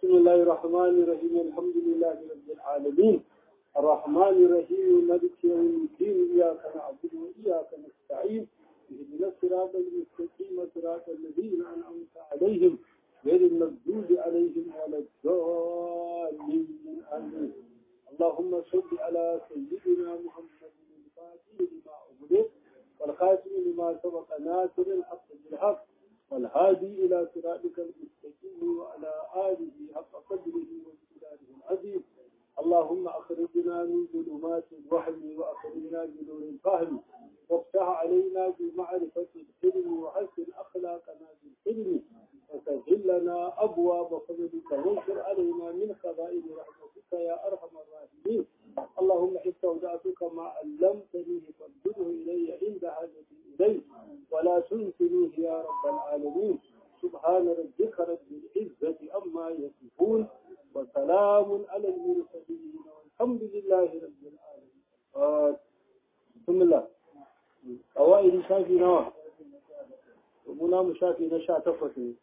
بسم الله الرحمن الرحيم الحمد لله رب العالمين الرحمن الرحيم مالك يوم الدين إياك نعبد وإياك نستعين اهدنا الصراط المستقيم صراط الذين أنعمت عليهم غير المغضوب عليهم ولا الضالين آمين اللهم صل على سيدنا محمد الفاتح لما أغلق والخاتم لما سبق ناصر الحق بالحق والهادي إلى صراطك المستقيم وعلى آله حق قدره وامتداده العظيم اللهم أخرجنا من ظلمات الوهم وأخرجنا بنور الفهم وافتح علينا بمعرفة العلم وحسن أخلاقنا بالعلم وسهل لنا أبواب فضلك وانشر علينا من خزائن رحمتك يا أرحم الراحمين اللهم استودعتك ما علمتني فردده إلي عند حاجتي إليه ولا تنسنيه يا رب العالمين سبحان ربك رب العزة عما يصفون وسلام على المرسلين والحمد لله رب العالمين آه. بسم الله أوائل شافي نوى ومنا مشافي نشا تفتي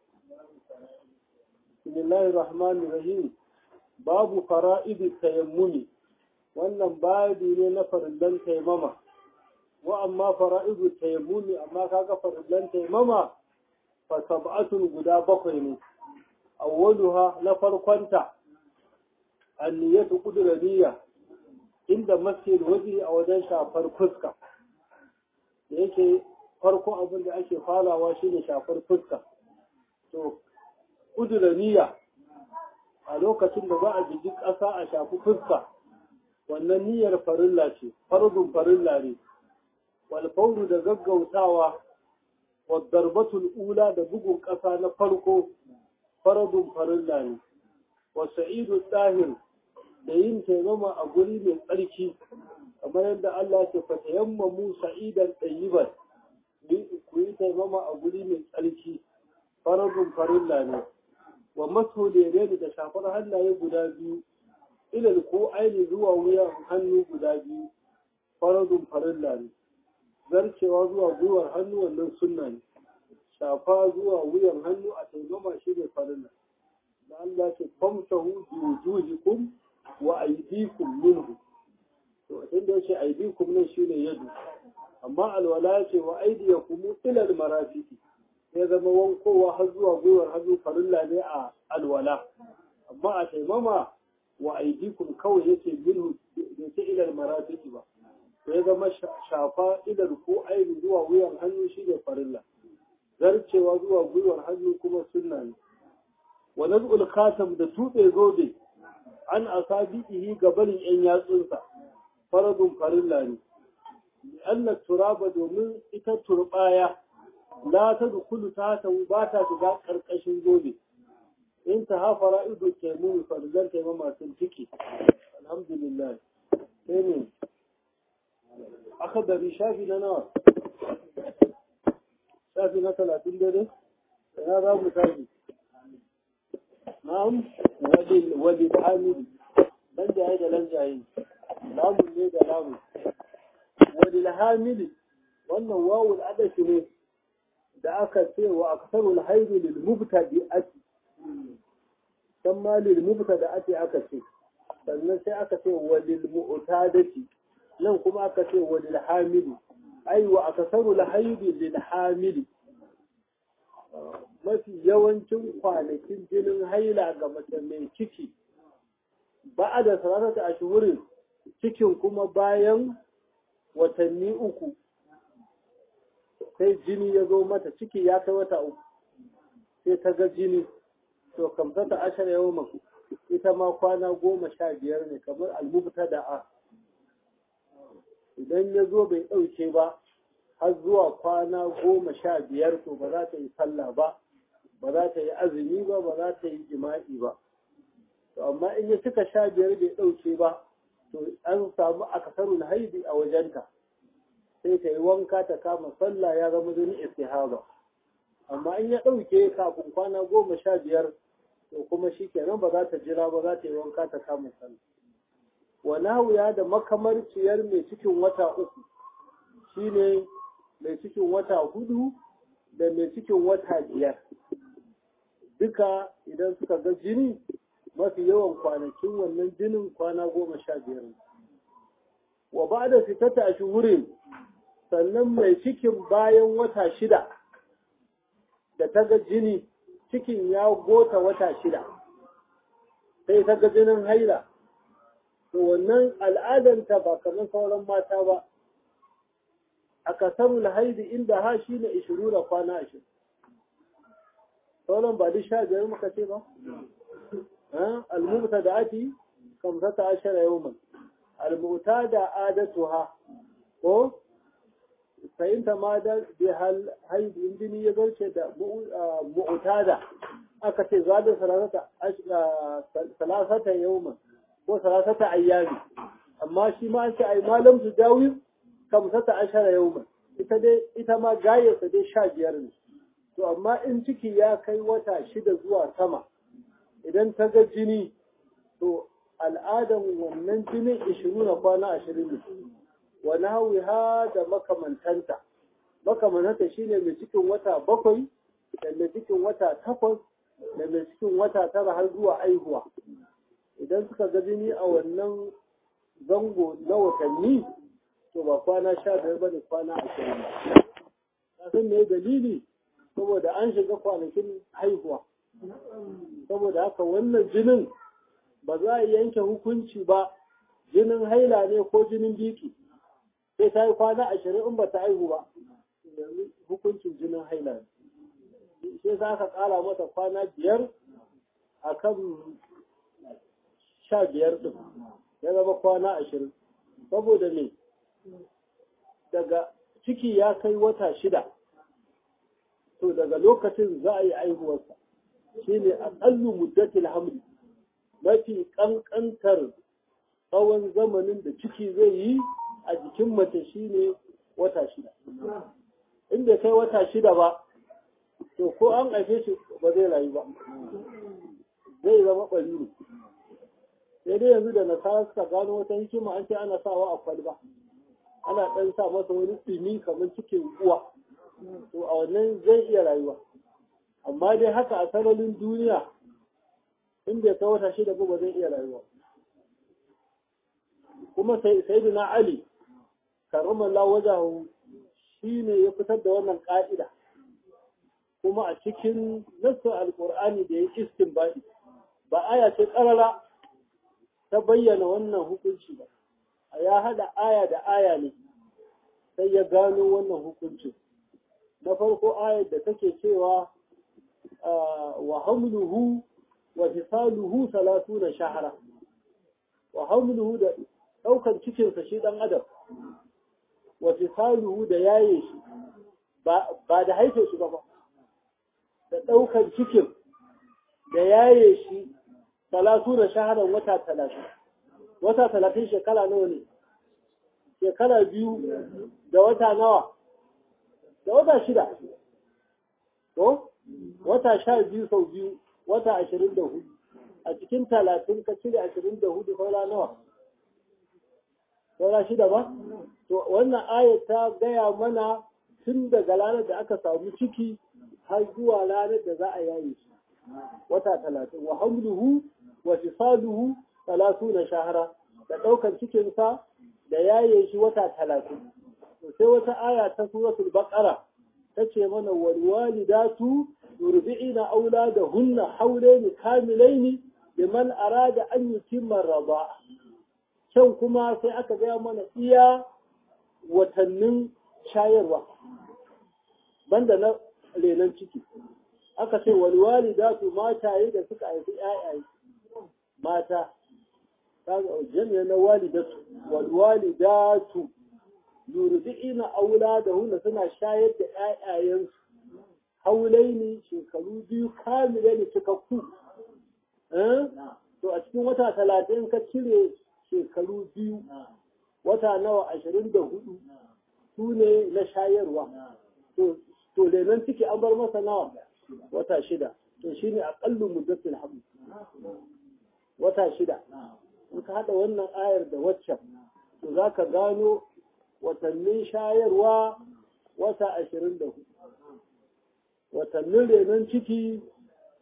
بسم الله الرحمن الرحيم باب فرائض التيمم wannan babi ne na farillan taimama wa amma fara'idu tayammumi amma kaga farillan taimama fa sab'atun guda bakwai ne awwaluha na farkonta anniyatu qudraniya inda masjid waje a wajen shafar fuska da yake farko abin da ake falawa shine shafar fuska to qudraniya a lokacin da za a jiji ƙasa a shafi fuska wannan niyyar farilla ce farzun farilla ne walfauru da gaggautawa wadarbatul ula da bugun ƙasa na farko faradun farilla ne wasa'idu tsahir da yin taimama a guri mai tsarki kamar yadda Allah ke fatayamma mu sa'idan tsayiban ku yi taimama a guri mai tsarki faradun farilla ne wa maso da shafar hannaye guda biyu ilal ko aini zuwa wuyan hannu guda biyu faradun farilla ne zarcewa zuwa gwiwar hannu wannan sunna ne shafa zuwa wuyan hannu a taimama shi ne farilla da Allah ce famsahu bi wujuhikum wa aydikum minhu to inda yace aydikum nan shine yadu amma alwala yace wa aydiyakum ila almarafiqi ya zama wankowa har zuwa gwiwar hannu farilla ne a alwala amma a taimama wa aidikum kawai yake minhu bai ce ilal marafiki ba to ya zama shafa ilal ko aini zuwa wuyan hannu shi ne farilla zarcewa zuwa gwiwar hannu kuma sunna ne wa naz'ul khatam da tuɓe zobe an asabihi gabanin yan yatsunsa faradun farilla ne anna turaba domin ita turbaya la ta dukulu ta ta ba ta shiga karkashin zobe in ta hafa ra'idu taimun farzan taimon masu ciki alhamdulillah sai ne aka dari shafi na nawa shafi na talatin dare ya za mu tafi na'am wali da hamidi dan jaye da lan jaye lamun ne da lamun wali da hamidi wannan wawul adashi ne da aka ce wa aksarul haidu lil mubtadi'ati dan ma lil mubtada ake aka ce sannan sai aka ce walil mu'tadati nan kuma aka ce walil hamili ai wa akasaru al haidi lil hamili mafi yawancin kwanakin jinin haila ga mace mai ciki ba da salatata a shuhurin cikin kuma bayan watanni uku sai jini ya zo mata ciki ya kai wata uku sai ta ga jini to kamsata ashar yawon ita ma kwana goma sha biyar ne kamar almubta da a idan ya zo bai ɗauke ba har zuwa kwana goma sha biyar to ba za ta yi sallah ba ba za ta yi azumi ba ba za ta yi jima'i ba to amma in ya cika sha biyar bai ɗauke ba to an samu akasarul haidi a wajenta sai ta yi wanka ta kama sallah ya zama zuni istihaba amma in ya ɗauke kafin kwana goma sha biyar to kuma shi kenan ba za ta jira ba za ta yi wanka ta kama sallah wani wuya da makamarciyar mai cikin wata uku shine mai cikin wata hudu da mai cikin wata biyar duka idan suka ga jini mafi yawan kwanakin wannan jinin kwana goma sha biyar wa ba da fitata a shuhurin sannan mai cikin bayan wata shida da ta ga jini cikin ya gota wata shida sai ta ga jinin haila to wannan al'adanta ba kamar sauran mata ba a kasarul haidi inda ha shi ne ishiru da kwana ashirin sauran ba duk sha biyar muka ce ba almuta da ati kamsata ashara yawman almuta da adatuha ko fahimta ma da bihal haidi in jini ya zarce da mu'tada aka ce zaɗin salasata yawman ko salasata ayyami amma shi ma an ce ai malam su dawi kamsata ashara yawman ita dai ita ma gayarsa dai sha biyar ne to amma in ciki ya kai wata shida zuwa sama idan ta ga jini to al'adan wannan jinin ishirin na kwana ashirin ne wa nahawiha da makamantanta makamantanta shine mai cikin wata bakwai da mai cikin wata takwas da mai cikin wata tara har zuwa aihuwa idan suka ga jini a wannan zango na watanni to ba kwana sha biyar ba da kwana ashirin ba san me dalili saboda an shiga kwanakin haihuwa saboda haka wannan jinin ba za a yanke hukunci ba jinin haila ne ko jinin biki sai ta yi kwana ashirin in ba ta haihu ba yanzu hukuncin jinin haila ne sai za ka kara mata kwana biyar a kan sha biyar ɗin ya zama kwana ashirin saboda ne daga ciki ya kai wata shida to daga lokacin za a yi aihuwarsa shi ne aƙallu muddatil hamli mafi ƙanƙantar tsawon zamanin da ciki zai yi a jikin mace shi ne wata shida inda kai wata shida ba to ko an haife shi ba zai rayu ba zai zama ɓari ne sai dai yanzu da nasara suka gano wata hikima an ce ana sawa a kwalba ana ɗan sa masa wani ɗumi kamar cikin uwa to a wannan zai iya rayuwa amma dai haka a sararin duniya in bai kai wata shida ba zai iya rayuwa kuma sai na ali karamallah wajahu shi ne ya fitar da wannan ƙa'ida kuma a cikin nassar alƙur'ani da ya istinbadi ba aya ce ƙarara ta bayyana wannan hukunci ba a ya haɗa aya da aya ne sai ya gano wannan hukuncin na farko ayar da take cewa wa hamluhu wa fisaluhu salatuna shahara wa hamluhu da ɗaukar cikinsa shi ɗan adam wa fisaluhu da yaye shi ba da haife shi ba ba da ɗaukar cikin da yaye shi salatuna shaharan wata talatin wata talatin shekara nawa ne shekara biyu da wata nawa da wata shida to wata sha biyu sau biyu wata ashirin da hudu a cikin talatin ka cire ashirin da hudu saura nawa saura shida ba to wannan ayat ta gaya mana tun daga ranar da aka samu ciki har zuwa ranar da za a yaye shi wata talatin wa hamluhu wa fisaluhu talatuna shahara da ɗaukar cikinsa da yaye shi wata talatin sai wata aya ta suratul baqara tace mana wal walidatu yurdi'ina auladahunna hawlaini kamilaini liman arada an yutimma raba can kuma sai aka gaya mana iya watannin shayarwa banda na renon ciki aka ce wal walidatu mataye da suka haifi ƴaƴaye mata kaga jami'a na walidatu wal walidatu yurdi'ina auladahunna suna shayar da ƴaƴayensu haulaini shekaru biyu kamile ne cikakku to a cikin wata talatin ka cire shekaru biyu wata nawa ashirin da hudu su ne na shayarwa to lenon ciki an bar masa nawa wata shida to shi ne aƙallu muddatin hamdu wata shida in ka haɗa wannan ayar da waccan to za ka gano watannin shayarwa wata ashirin da hudu watannin renon ciki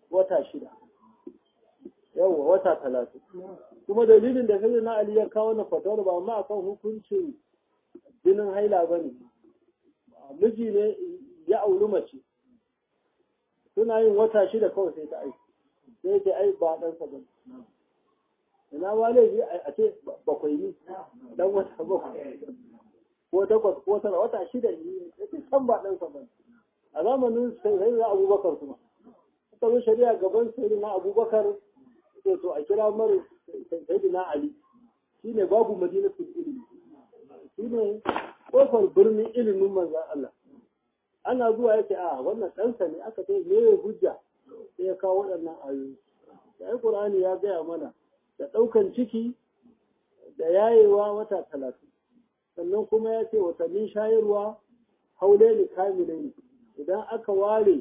wata shida yawa wata talatin kuma dalilin da sai na Ali ya kawo na fatawar ba ma akan hukuncin jinin haila ba ne miji ne ya auri mace suna yin wata shida kawai sai ta aiki sai ta ai ba ɗansa ba ina ma laifi a ce bakwai ne dan wata bakwai ko takwas ko tara wata shida ne ya ce san ba ɗansa ba a zamanin sai na abubakar kuma suka zo shari'a gaban sai na abubakar sai to a kira mara sai na ali shine babu madinatul ilimi shine kofar birnin ilimin manzan Allah ana zuwa yake a wannan ɗansa ne aka ce me ya hujja sai ya kawo waɗannan ayoyi sai Qur'ani ya gaya mana da ɗaukan ciki da yayewa wata talatin sannan kuma ya ce watannin shayarwa haule ne kamile ne idan aka ware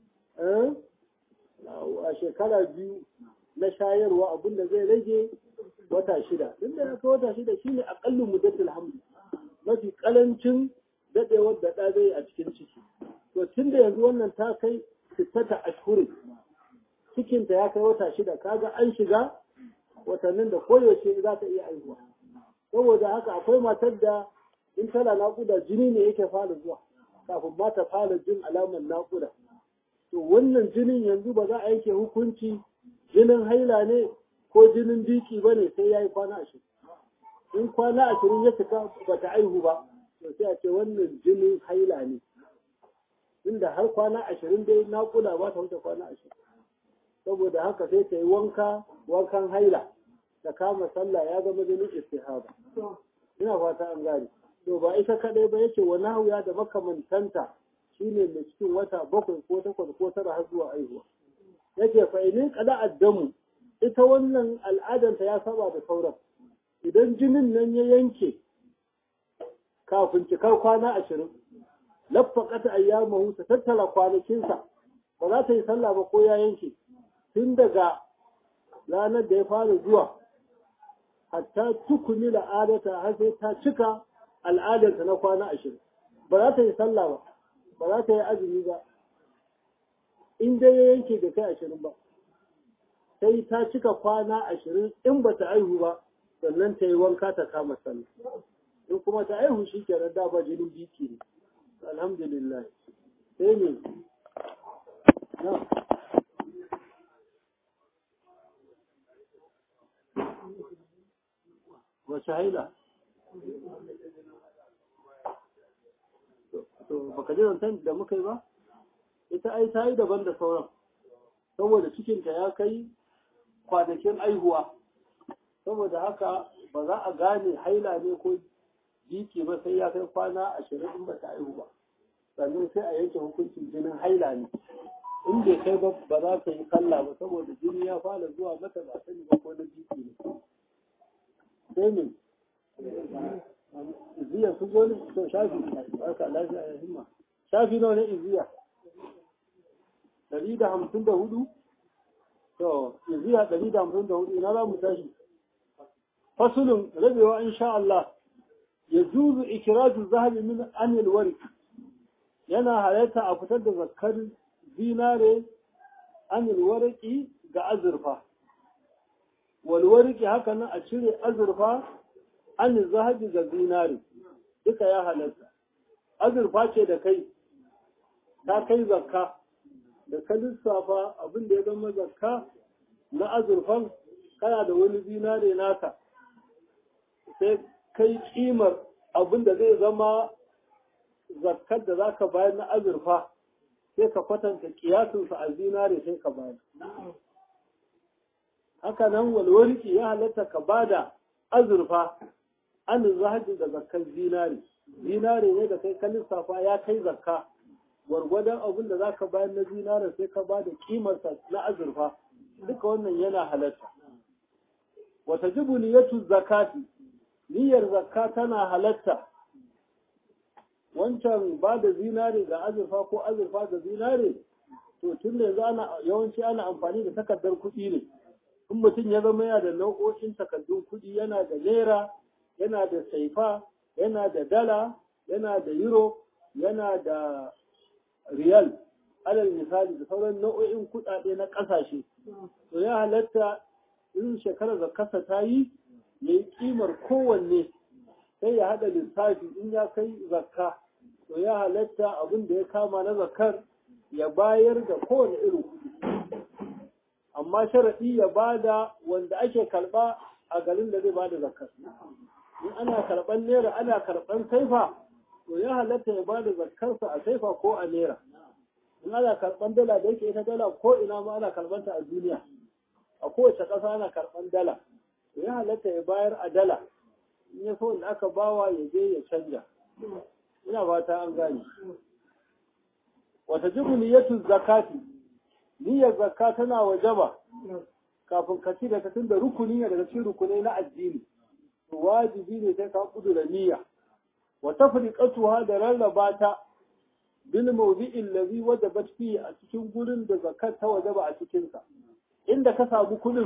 a shekara biyu na shayarwa abinda zai rage wata shida duk da aka wata shida shine aqallu muddatul hamd mafi kalancin dadewar da ɗa zai a cikin ciki to tun da yanzu wannan ta kai sittata ashhurin cikinta ya kai wata shida kaga an shiga watannin da koyaushe za ta iya aihuwa saboda haka akwai matar da in tana naƙuda jini ne yake fara zuwa kafin ma ta fara jin alamar naƙuda to wannan jinin yanzu ba za a yanke hukunci jinin haila ne ko jinin biki ba ne sai ya yi kwana ashirin in kwana ashirin ya cika ba ta aihu ba to sai a ce wannan jinin haila ne inda har kwana ashirin dai naƙuda ba ta wuce kwana ashirin saboda haka sai ta yi wanka wankan haila ta kama sallah ya zama jinin istihaba ina fata an gane to ba ita kadai ba yake wani hauya da makamantanta shine mai cikin wata bakwai ko takwas ko tara har zuwa aihuwa yake fa inin kada addamu ita wannan al'adanta ya saba da sauran idan jinin nan ya yanke kafin cikar kwana ashirin laffaqata ayyamahu ta tattara kwanakinsa ba za ta yi sallah ba ko ya yanke tun daga ranar da ya fara zuwa hatta tukuni al'adata har sai ta cika al'adarta na kwana ashirin ba za ta yi sallah ba ba za ta yi azumi ba in dai ya yanke da kai ashirin ba sai ta cika kwana ashirin in ba ta aihu ba sannan ta yi wanka ta kama sallah in kuma ta aihu shi kenan da ba jinin biki ne alhamdulillah sai ne na wace haila to baka ji zancen da muka yi ba ita ai ta yi daban da sauran saboda cikinta ya kai kwanakin aihuwa saboda haka ba za a gane haila ne ko jiki ba sai ya kai kwana ashirin in ba ta aihu ba sannan sai a yanke hukuncin jinin haila ne in bai kai ba ba za ta yi sallah ba saboda jini ya fara zuwa mata ba sani ba ko na jiki ne sai ne iziya su zo ne to shafi haka lafiya ya himma shafi nawa ne iziya ɗari da hamsin da hudu to iziya ɗari da hamsin da hudu ina za mu tashi fasulun rabewa insha Allah ya juzu ikiraju zahabi min anil warik yana halatta a fitar da zakkar zinare anil wariki ga azurfa walwariki haka nan a cire azurfa an zahabi ga zinari duka ya halatta azurfa ce da kai ta kai zakka da ka lissafa abin da ya zama zakka na azurfan kana da wani zinare naka sai kai kimar abin da zai zama zakkar da zaka bayar na azurfa sai ka kwatanta kiyasinsa a zinare sai ka bayar haka nan walwarki ya halatta ka bada azurfa an zahabi da zakkar zinari zinari ne da kai ka lissafa ya kai zakka gwargwadon abin da zaka bayar na zinari sai ka bada kimarsa na azurfa duka wannan yana halatta wata jibu niyatu zakati niyyar zakka tana halatta wancan ba da zinari ga azurfa ko azurfa ga zinari to tun da yanzu ana yawanci ana amfani da takardar kuɗi ne in mutum ya zama yana da nau'o'in takardun kuɗi yana da naira yana da saifa yana da dala yana da euro yana da riyal alal misali da sauran nau'o'in kuɗaɗe na ƙasashe to ya halatta in shekarar zakarsa ta yi ya yi ƙimar kowanne sai ya haɗa lissafi in ya kai zakka to ya halatta abin da ya kama na zakar ya bayar da kowane irin kuɗi amma sharaɗi ya bada wanda ake karɓa a garin da zai bada zakar in ana karɓan naira ana karɓan saifa to ya halatta ya bada zakarsa a saifa ko a naira in ana karɓan dala da yake ita dala ko ina ma ana karɓanta a duniya a kowace ƙasa ana karɓan dala to ya halatta ya bayar a dala in ya so da aka bawa ya je ya canja ina fata an gane wata jibu niyyatu zakati niyyar zakka tana wajaba kafin ka ci da ta tunda rukuni ne daga cikin rukunai na addini to wajibi ne sai ka kudura niyya wa tafriqatuha da rarraba ta bil mawdi'il ladhi wajabat fihi a cikin gurin da zakat ta wajaba a cikin sa inda ka samu kudin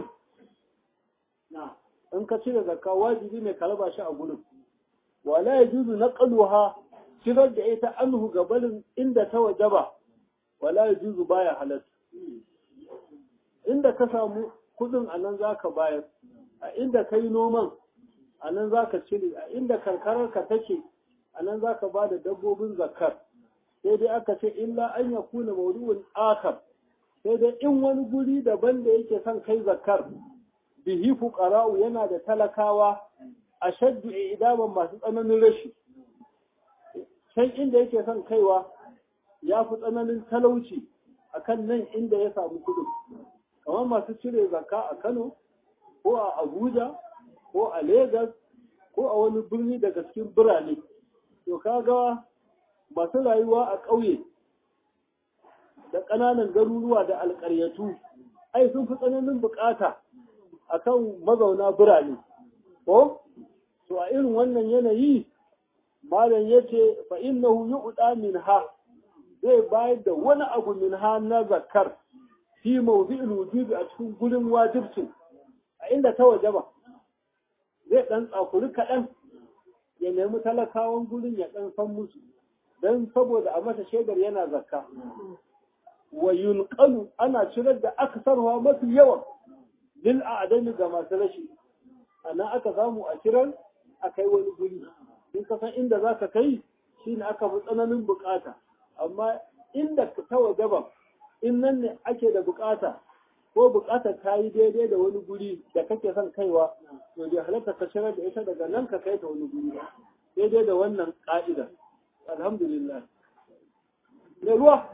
in ka cire zakka wajibi ne ka raba shi a gurin wala yajuzu naqluha shirar da ita anhu gabanin inda ta wajaba wala yajuzu baya halatta inda ka samu kudin anan zaka bayar a inda kai noman anan zaka cire a inda karkarar ka take anan zaka bada dabbobin zakkar sai dai aka ce illa an yakuna mawdu'un akhar sai dai in wani guri daban da yake son kai zakkar bihi fuqara'u yana da talakawa ashaddu idaman masu tsananin rashi can inda yake son kaiwa ya fi tsananin talauci akan nan inda ya samu kudin kamar masu cire zakka a Kano ko a Abuja ko a Legas ko a wani birni daga cikin birane to kaga masu rayuwa a ƙauye da ƙananan garuruwa da alƙaryatu ai sun fi tsananin bukata akan mazauna birane ko to a irin wannan yanayi malam yace fa innahu yu'da minha zai bayar da wani abu minha na zakar fi mawdi'il wujubi a cikin gurin wajibci a inda ta wajaba zai dan tsakuri kaɗan ya nemi talakawan gurin ya dan san musu dan saboda a masa shaidar yana zakka wa yunqalu ana cirar da aksarwa mafi yawan lil a'dami ga masu rashi ana aka samu a cirar a kai wani guri in ka san inda za ka kai shi ne aka fi tsananin bukata amma inda ta wajaba in nan ne ake da bukata ko bukata ta yi daidai da wani guri da kake son kaiwa to bai halatta ka shirar da ita daga nan ka kai ta wani guri ba daidai da wannan ka'ida alhamdulillah me ruwa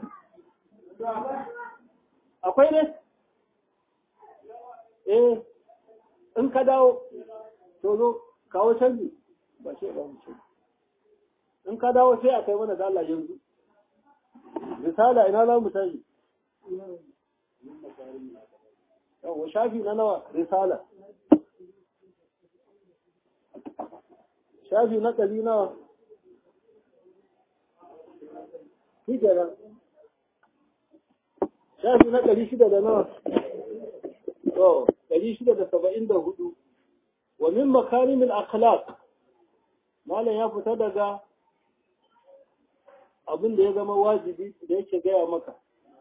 akwai ne eh in ka dawo to zo kawo canji ba ce ba mu ce in ka dawo sai a kai mana da Allah yanzu risala ina za mu tashi yawa shafi na nawa risala shafi na kali nawa shi kenan shafi na ɗari shida da nawa to ɗari shida da saba'in da hudu wa min makarimin akhlaq malam ya fita daga abin da ya zama wajibi da yake gaya maka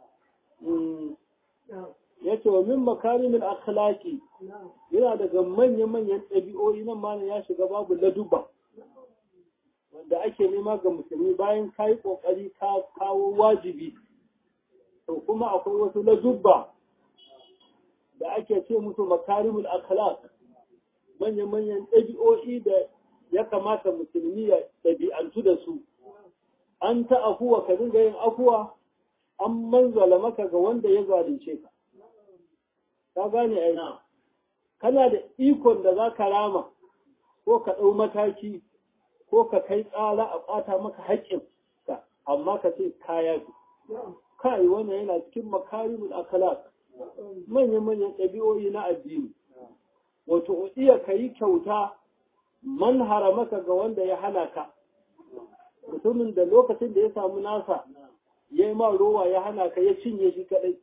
ya ce wa min makarimin akhlaqi yana daga manya-manyan ɗabi'o'i nan malam ya shiga babu laduba wanda ake nema ga musulmi bayan ka yi ƙoƙari ka kawo wajibi to kuma akwai wasu ladubba da ake ce musu makarimul akhlaq manya-manyan ɗabi'o'i da ya kamata musulmi ya ɗabi'antu da su an ta afuwa ka dinga yin afuwa an manzala maka ga wanda ya zalunce ka ka gane ai kana da ikon da za ka rama ko ka ɗau mataki ko ka kai tsara a ɓata maka haƙƙin ka amma ka ce kaya fi kai wannan yana cikin makarimul akhlaq manyan-manyan ɗabi'o'i na addini wato iya ka yi kyauta man haramaka ga wanda ya hana ka mutumin da lokacin da ya samu nasa ya yi ma rowa ya hana ka ya cinye shi kadai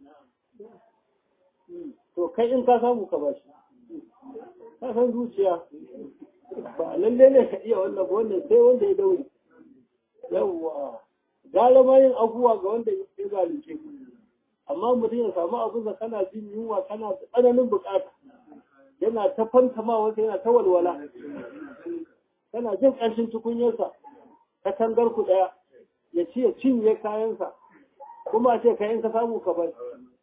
to kai in ka samu ka ba shi ka san zuciya ba lalle ne ka iya wannan ba wannan sai wanda ya daure yawwa gara ma yin abubuwa ga wanda ya zalunce ku amma mutum ya samu abin da kana jin yunwa kana da tsananin bukata yana ta fantama wata yana ta walwala kana jin ƙarshen tukunyarsa ta tangar ku ɗaya ya ci ya cinye kayansa kuma ce kayan ka samu ka bar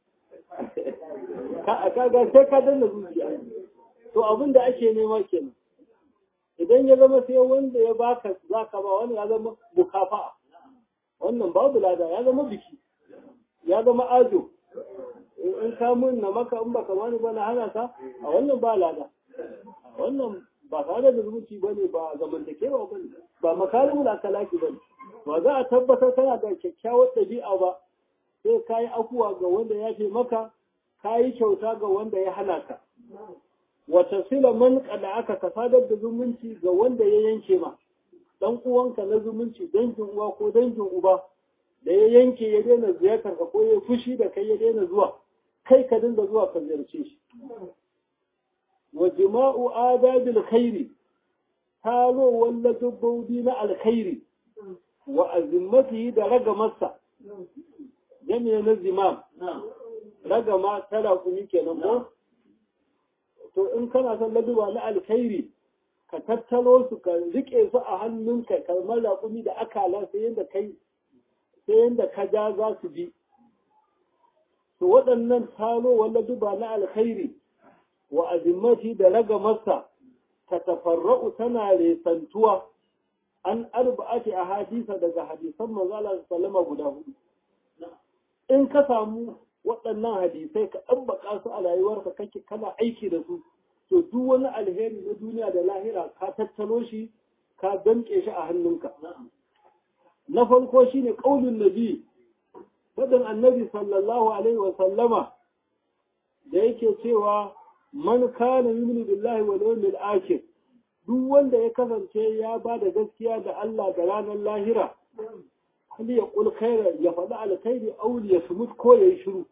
kaga sai ka danna zuciya to abin da ake nema kenan idan ya zama sai wanda ya baka zaka ba wani ya zama mukafa'a wannan babu lada ya zama biki ya zama ajo in ka mun na maka in baka bani ba na hana ka a wannan ba lada wannan ba tare da zumunci bane ba zamantakewa bane ba makarimul akalaki bane ba za a tabbatar kana da kyakkyawar ɗabi'a ba sai ka yi afuwa ga wanda ya fi maka ka yi kyauta ga wanda ya hana ka wata sila man kada aka ka sadar da zumunci ga wanda ya yanke ma dan uwanka na zumunci dangin uwa ko dangin uba da ya yanke ya daina ziyartar ka ko ya fushi da kai ya daina zuwa kai ka dinga zuwa ka ziyarce shi wa jima'u adabil khairi taro walla dabbobi na alkhairi wa azimmatihi da ragamarsa jami'a na zimam ragama tara kuni kenan ko to in kana son laduba na alkhairi ka tattalo su ka rike su a hannunka kalmar raƙumi da akala sai yadda kai sai yadda ka ja za su bi to waɗannan talo wala duba na alkhairi wa azimmati da ragamarsa ta tafarra'u tana resantuwa an arba'ati a hadisa daga hadisan manzala sallama guda hudu in ka samu waɗannan hadisai ka ɗabbaka su a rayuwarka kake kana aiki da su to duk wani alheri na duniya da lahira ka tattalo shi ka danƙe shi a hannunka na farko shine qaulun nabi faɗin annabi sallallahu alaihi wa sallama da yake cewa man kana yu'minu billahi wal yawmil akhir duk wanda ya kasance ya ba da gaskiya da Allah da ranar lahira hal ya kul khaira ya faɗi alkhairi aw ya sumut ko yayi shiru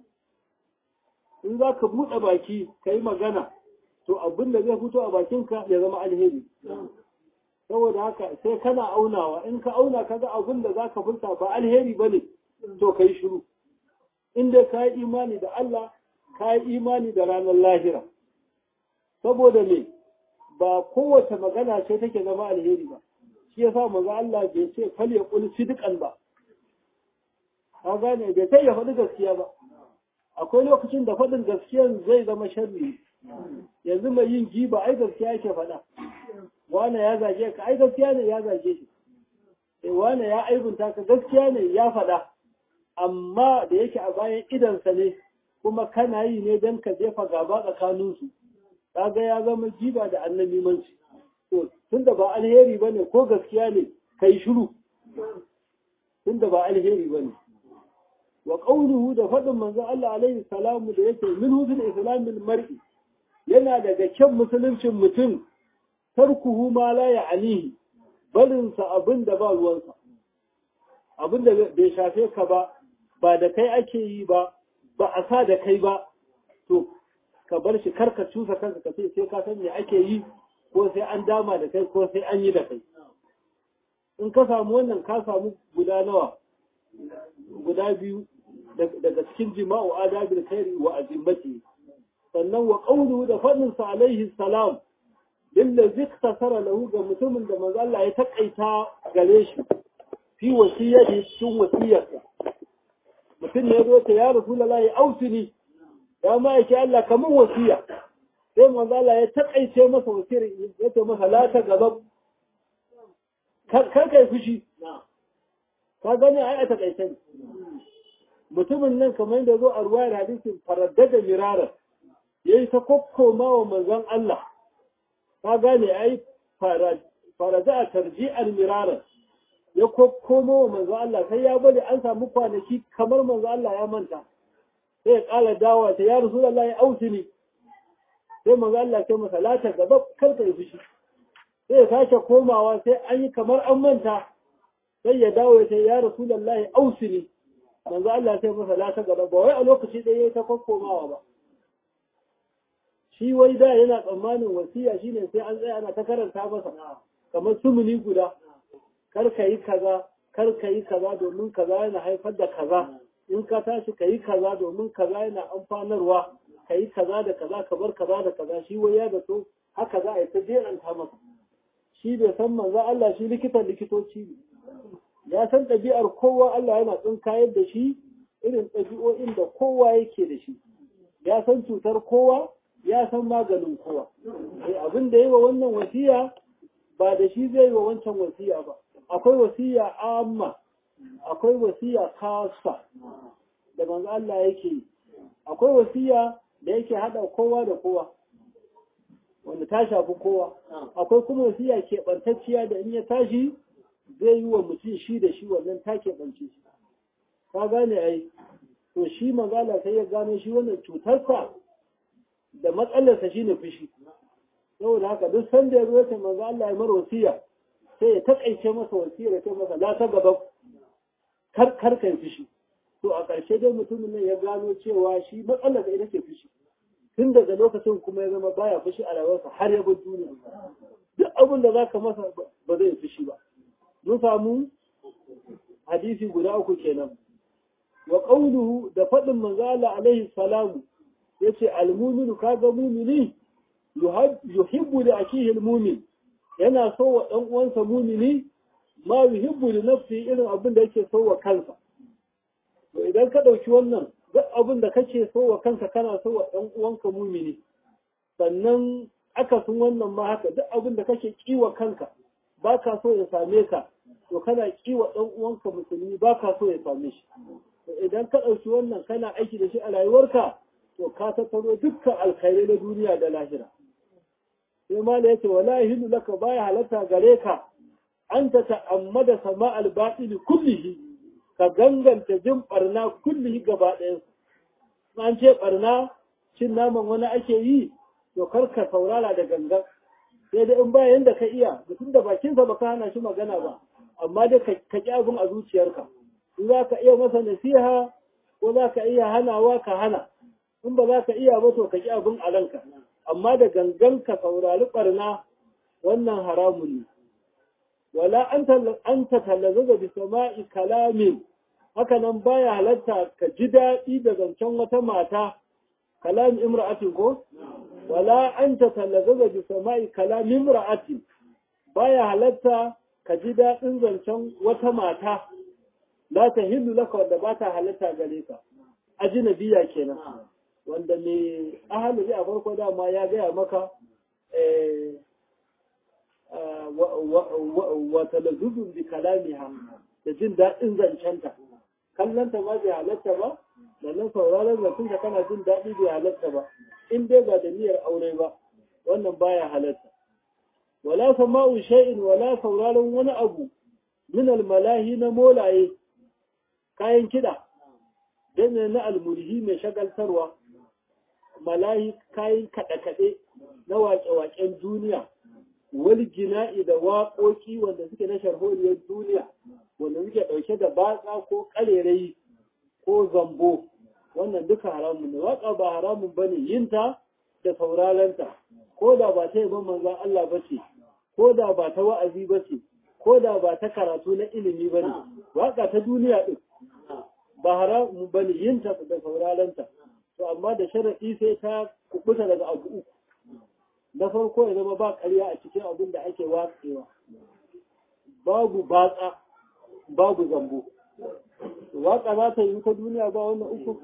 in za ka buɗe baki ka yi magana to abin da zai fito a bakinka ya zama alheri saboda haka sai kana aunawa in ka auna ka ga abin da za ka furta ba alheri ba ne to ka yi shiru in dai ka yi imani da Allah ka yi imani da ranar lahira saboda me ba kowace magana ce take zama alheri ba shi yasa manzo Allah bai ce fal ya qul sidqan ba ka gane bai kai ya faɗi gaskiya ba akwai lokacin da faɗin gaskiyan zai zama sharri yanzu mai yin giba ai gaskiya yake faɗa wane ya zage ka ai gaskiya ne ya zage shi sai wane ya aibunta ka gaskiya ne ya faɗa amma da yake a bayan idansa ne kuma kana yi ne don ka jefa gaba tsakaninsu kaga ya zama giba da annabimanci to tunda ba alheri bane ko gaskiya ne kai shiru tunda ba alheri bane wa qawluhu da faɗin manzo Allah alaihi salamu da yake min husn islamil mar'i yana daga kyan musuluncin mutum tarkuhu ma la ya'nihi barin sa abin da ba ruwansa abin da bai shafe ka ba ba da kai ake yi ba ba a sa da kai ba to ka bar shi karka cusa kanka ka ce sai ka san me ake yi ko sai an dama da kai ko sai an yi da kai in ka samu wannan ka samu guda nawa guda biyu daga cikin jima'u adabil khairi wa azimmati sannan wa qawluhu da fadin sa alaihi salam lillazi iktasara lahu ga mutumin da manzo Allah ya takaita gare shi fi wasiyyati cikin wasiyarsa mutum ne zo ta ya rasulullahi ausini ya ma yake Allah kaman wasiya sai manzo Allah ya takaice masa wasiyar ya ce masa la ta gaba kar kai fushi ka gani ai a takaice ne mutumin nan kamar da zo a ruwayar hadisin faraddada mirara yayi ta kokkoma wa manzon Allah ka gane ai farada tarji'al mirara ya kokkomo wa manzon Allah sai ya bari an samu kwanaki kamar manzon Allah ya manta sai ya kala dawa ta ya rasulullahi ausini sai manzon Allah sai masa lata gaba kar ka yi fushi sai ya sake komawa sai an yi kamar an manta sai ya dawo ya ce ya rasulullahi ausini manzo Allah sai masa la ta gaba ba wai a lokaci ɗaya yayi ta kokkomawa ba shi wai da yana tsammanin wasiya shine sai an tsaya ana ta karanta masa kamar sumuni guda kar ka yi kaza kar ka yi kaza domin kaza yana haifar da kaza in ka tashi ka yi kaza domin kaza yana amfanarwa ka yi kaza da kaza ka bar kaza da kaza shi wai ya zato haka za a yi ta jeranta masa shi bai san manzo Allah shi likitan likitoci ne ya san ɗabi'ar kowa Allah yana tsinkayar da shi irin ɗabi'o'in da kowa yake da shi ya san cutar kowa ya san maganin kowa abin da yi wa wannan wasiya ba da shi zai wa wancan wasiya ba akwai wasiya amma akwai wasiya kasa da manzo Allah yake yi akwai wasiya da yake hada kowa da kowa wanda ta shafi kowa akwai kuma wasiya keɓantacciya da in ya tashi zai yi wa mutum shi da shi wannan ta keɓance shi ka gane ai to shi magana sai ya gano shi wannan cutarsa da matsalarsa shine fushi saboda haka duk sanda ya zo ta manzo Allah ya mar wasiya sai ya takaice masa wasiyar ya ce masa la ta gaba kar kar kai fushi to a ƙarshe dai mutumin nan ya gano cewa shi matsalar da ita ce fushi tun daga lokacin kuma ya zama baya fushi a rayuwarsa har ya bar duniya duk abin da zaka masa ba zai fushi ba mun samu hadisi guda uku kenan wa qawluhu da faɗin manzo Allah alaihi salamu yace al-mu'minu kaga mu'mini yuhibbu li akihi al-mu'min yana so wa dan uwansa mu'mini ma yuhibbu li nafsi irin abin da yake so wa kansa to idan ka dauki wannan duk abin da kake so wa kanka kana so wa dan uwanka mu'mini sannan aka sun wannan ma haka duk abin da kake kiwa kanka baka so ya same ka to kana kiwa dan uwanka musulmi baka so ya same shi to idan ka dauki wannan kana aiki da shi a rayuwarka to ka tattaro dukkan alkhairai na duniya da lahira sai ma da yace wala yahilu laka baya halatta gare ka an ta ta'ammada sama albatil kullihi ka ganganta jin barna kullihi gaba ɗayan an ce barna cin naman wani ake yi to kar ka saurara da gangan sai dai in bayan da ka iya mutum da bakinsa ba ka hana shi magana ba amma dai ka ƙi abin a zuciyarka in za ka iya masa nasiha ko za ka iya hanawa ka hana in ba za ka iya ba to ka ƙi abin a ranka amma da gangan ka saurari ɓarna wannan haramun ne wala an ta tallaza bi sama'i kalamin haka nan baya halatta ka ji daɗi da zancen wata mata kalam imra'atin ko wala an ta tallaza bi sama'i kalam imra'atin baya halatta ka ji daɗin zancen wata mata la ta hillu laka wanda ba ta halatta gare ka ajinabiya kenan wanda mai ahalari a farko dama ya gaya maka wa talazuzun bi kalamiha da jin daɗin zancenta kallanta ma bai halatta ba da nan sauraron zancenta kana jin daɗi bai halatta ba in dai ba da niyyar aure ba wannan baya halatta wala sama'u shay'in wala sauraron wani abu min almalahi na molaye kayan kiɗa dan na almulhi mai shagaltarwa malahi kayan kaɗe-kaɗe na waƙe-waƙen duniya wani gina'i da waƙoƙi wanda suke na sharholiyar duniya wanda suke ɗauke da batsa ko ƙarerayi ko zambo wannan duka haramun ne waƙa ba haramun ba ne yinta da saurarenta ko da ba ta yaban manzan Allah ba ce ko da ba ta wa'azi ba ce ko da ba ta karatu na ilimi ba ne waƙa ta duniya ɗin ba haramun ba ne yinta da saurarenta to amma da sharaɗi sai ta kubuta daga abu uku na farko ya zama ba ƙarya a cikin abin da ake watsewa babu batsa babu zambo waƙa za ta yi ta duniya ba wannan uku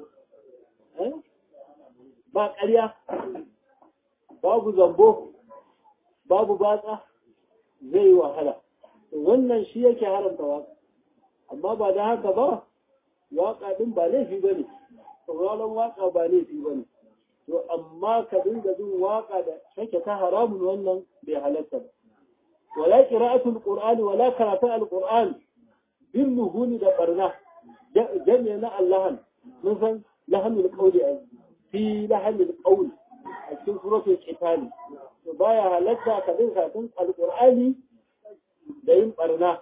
ba ƙarya babu zambo babu batsa zai yi wahala wannan shi yake haramta waƙa amma ba da haka ba waƙa ɗin ba laifi ba ne sauraron waƙa ba laifi ba ne to amma ka dinga jin waƙa da take ta haramun wannan bai halatta ba wala qira'atul qur'ani wala karatun alquran bin nuhuni da barna jami'a na allahan mun san lahanul qawli ai fi lahanul qawl a cikin suratul qital to baya halatta ka dinga karatun alqur'ani da yin barna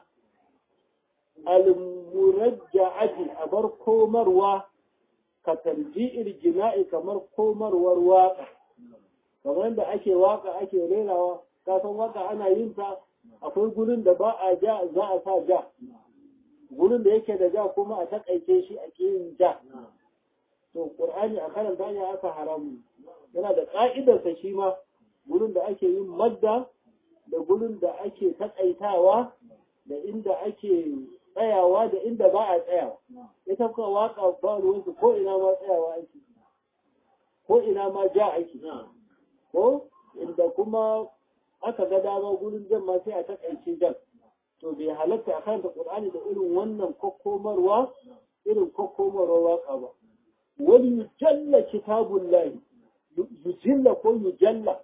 al-murajja'ati abar komarwa ka tarji'il jina'i kamar komarwar waka kamar da ake waka ake rerawa ka san waka ana yin ta akwai gurin da ba a ja za a sa ja gurin da yake da ja kuma a takaice shi a kiyin ja to qur'ani a karanta ya aka haramu yana da ka'idarsa shi ma gurin da ake yin madda da gurin da ake takaitawa da inda ake tsayawa da inda ba a tsayawa ita kuwa waka ba ruwansu ko ina ma tsayawa ake ko ina ma ja ake ko inda kuma aka ga dama gurin jan ma sai a takaice jan to bai halatta a karanta qur'ani da irin wannan kokkomarwa irin kokkomarwa waka ba wani yujalla kitabullahi yujilla ko yujalla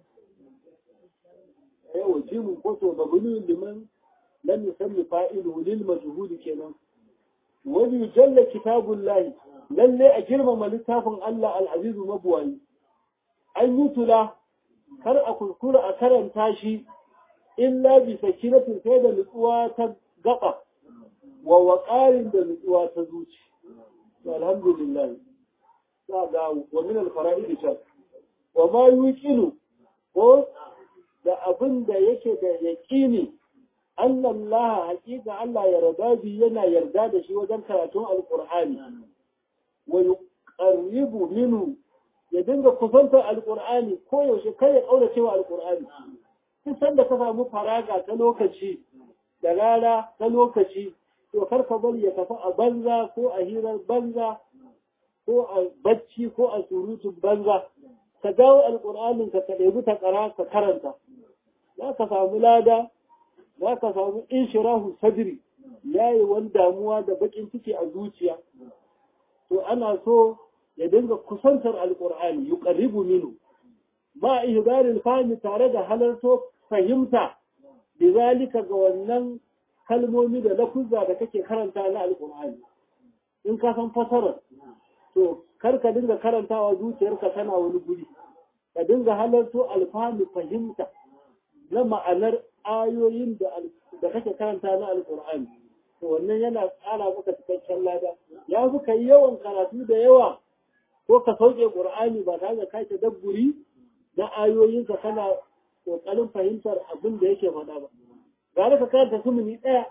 yawa jimin ko to mabni liman lam yusammi fa'iluhu lil majhul kenan wani yujalla kitabullahi lalle a girmama littafin Allah al-azizu mabuwayi an yi tula kar a kuskura a karanta shi illa bi sakinatin sai da nutsuwa ta gaba wa waƙarin da nutsuwa ta zuci to alhamdulillah za ga wa min al-fara'id shar wa ma yuqilu ko da abin da yake da yaqini anna Allah haqiqa Allah ya rada bi yana yarda da shi wajen karatun alqur'ani wa yuqarribu minhu ya dinga kusantar alkur'ani ko yaushe kai ya kaura cewa alkur'ani duk sanda ka samu faraga ta lokaci da rana ta lokaci to kar ka bari ya tafi a banza ko a hirar banza ko a bacci ko a surutun banza ka dawo alkur'anin ka ka ɗebi ta ƙara ka karanta za ka samu lada za ka samu inshirahu sadri yayi wani damuwa da bakin ciki a zuciya to ana so ya dinga kusantar alƙur'ani yuqarribu minhu ba ihdaril fahmi tare da halarto fahimta bizalika ga wannan kalmomi da lafuzza da kake karanta na alƙur'ani in ka san fasarar to kar ka dinga karantawa zuciyarka tana wani guri ka dinga halarto alfahmi fahimta na ma'anar ayoyin da da kake karanta na alƙur'ani to wannan yana tsara maka cikakken lada ya fi kai yawan karatu da yawa ko ka sauke ƙur'ani ba tare da kai tadabburi na ayoyinka kana ƙoƙarin fahimtar abin da yake faɗa ba gara ka karanta sumuni ɗaya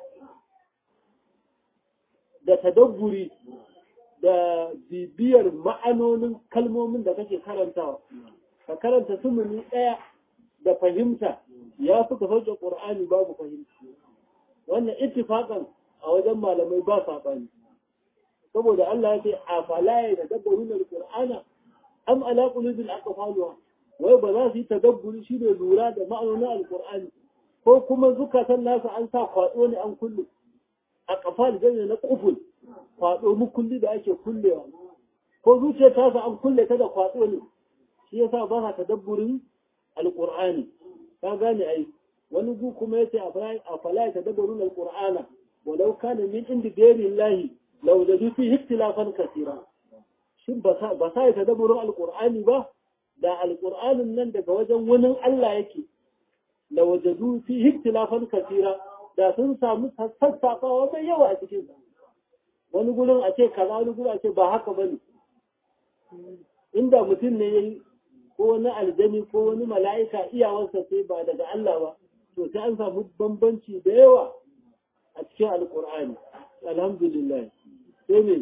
da tadabburi da bibiyar ma'anonin kalmomin da kake karantawa ka karanta sumuni ɗaya da fahimta ya fi ka sauke ƙur'ani babu fahimta wannan ittifaqan a wajen malamai ba saɓani saboda Allah ya ce a falaye da dabbarun alqur'ana am ala qulubin aqfaluha wai ba za su yi tadabburi shi ne lura da ma'anonin alqur'ani ko kuma zukatan nasu an sa kwado ne an kulle a kafal jami'a na kuful kwado mukulli da ake kullewa ko zuciyar ta sa an kulle ta da kwado ne shi yasa ba sa tadabburin alqur'ani ka gane ai wani gu kuma yace a falaye tadabburun alqur'ana walau kana min indi ghairi lau da fi ikhtilafan kasira shin ba sa yi tadabburin alqur'ani ba da alqur'anin nan daga wajen wani Allah yake la wajadu fi ikhtilafan kasira da sun samu sassafawa mai yawa a cikin wani gurin a ce kaza wani gurin a ce ba haka bane inda mutum ne yayi ko wani aljani ko wani mala'ika iyawarsa sai ba daga Allah ba to sai an samu bambanci da yawa a cikin alqur'ani alhamdulillah sai ne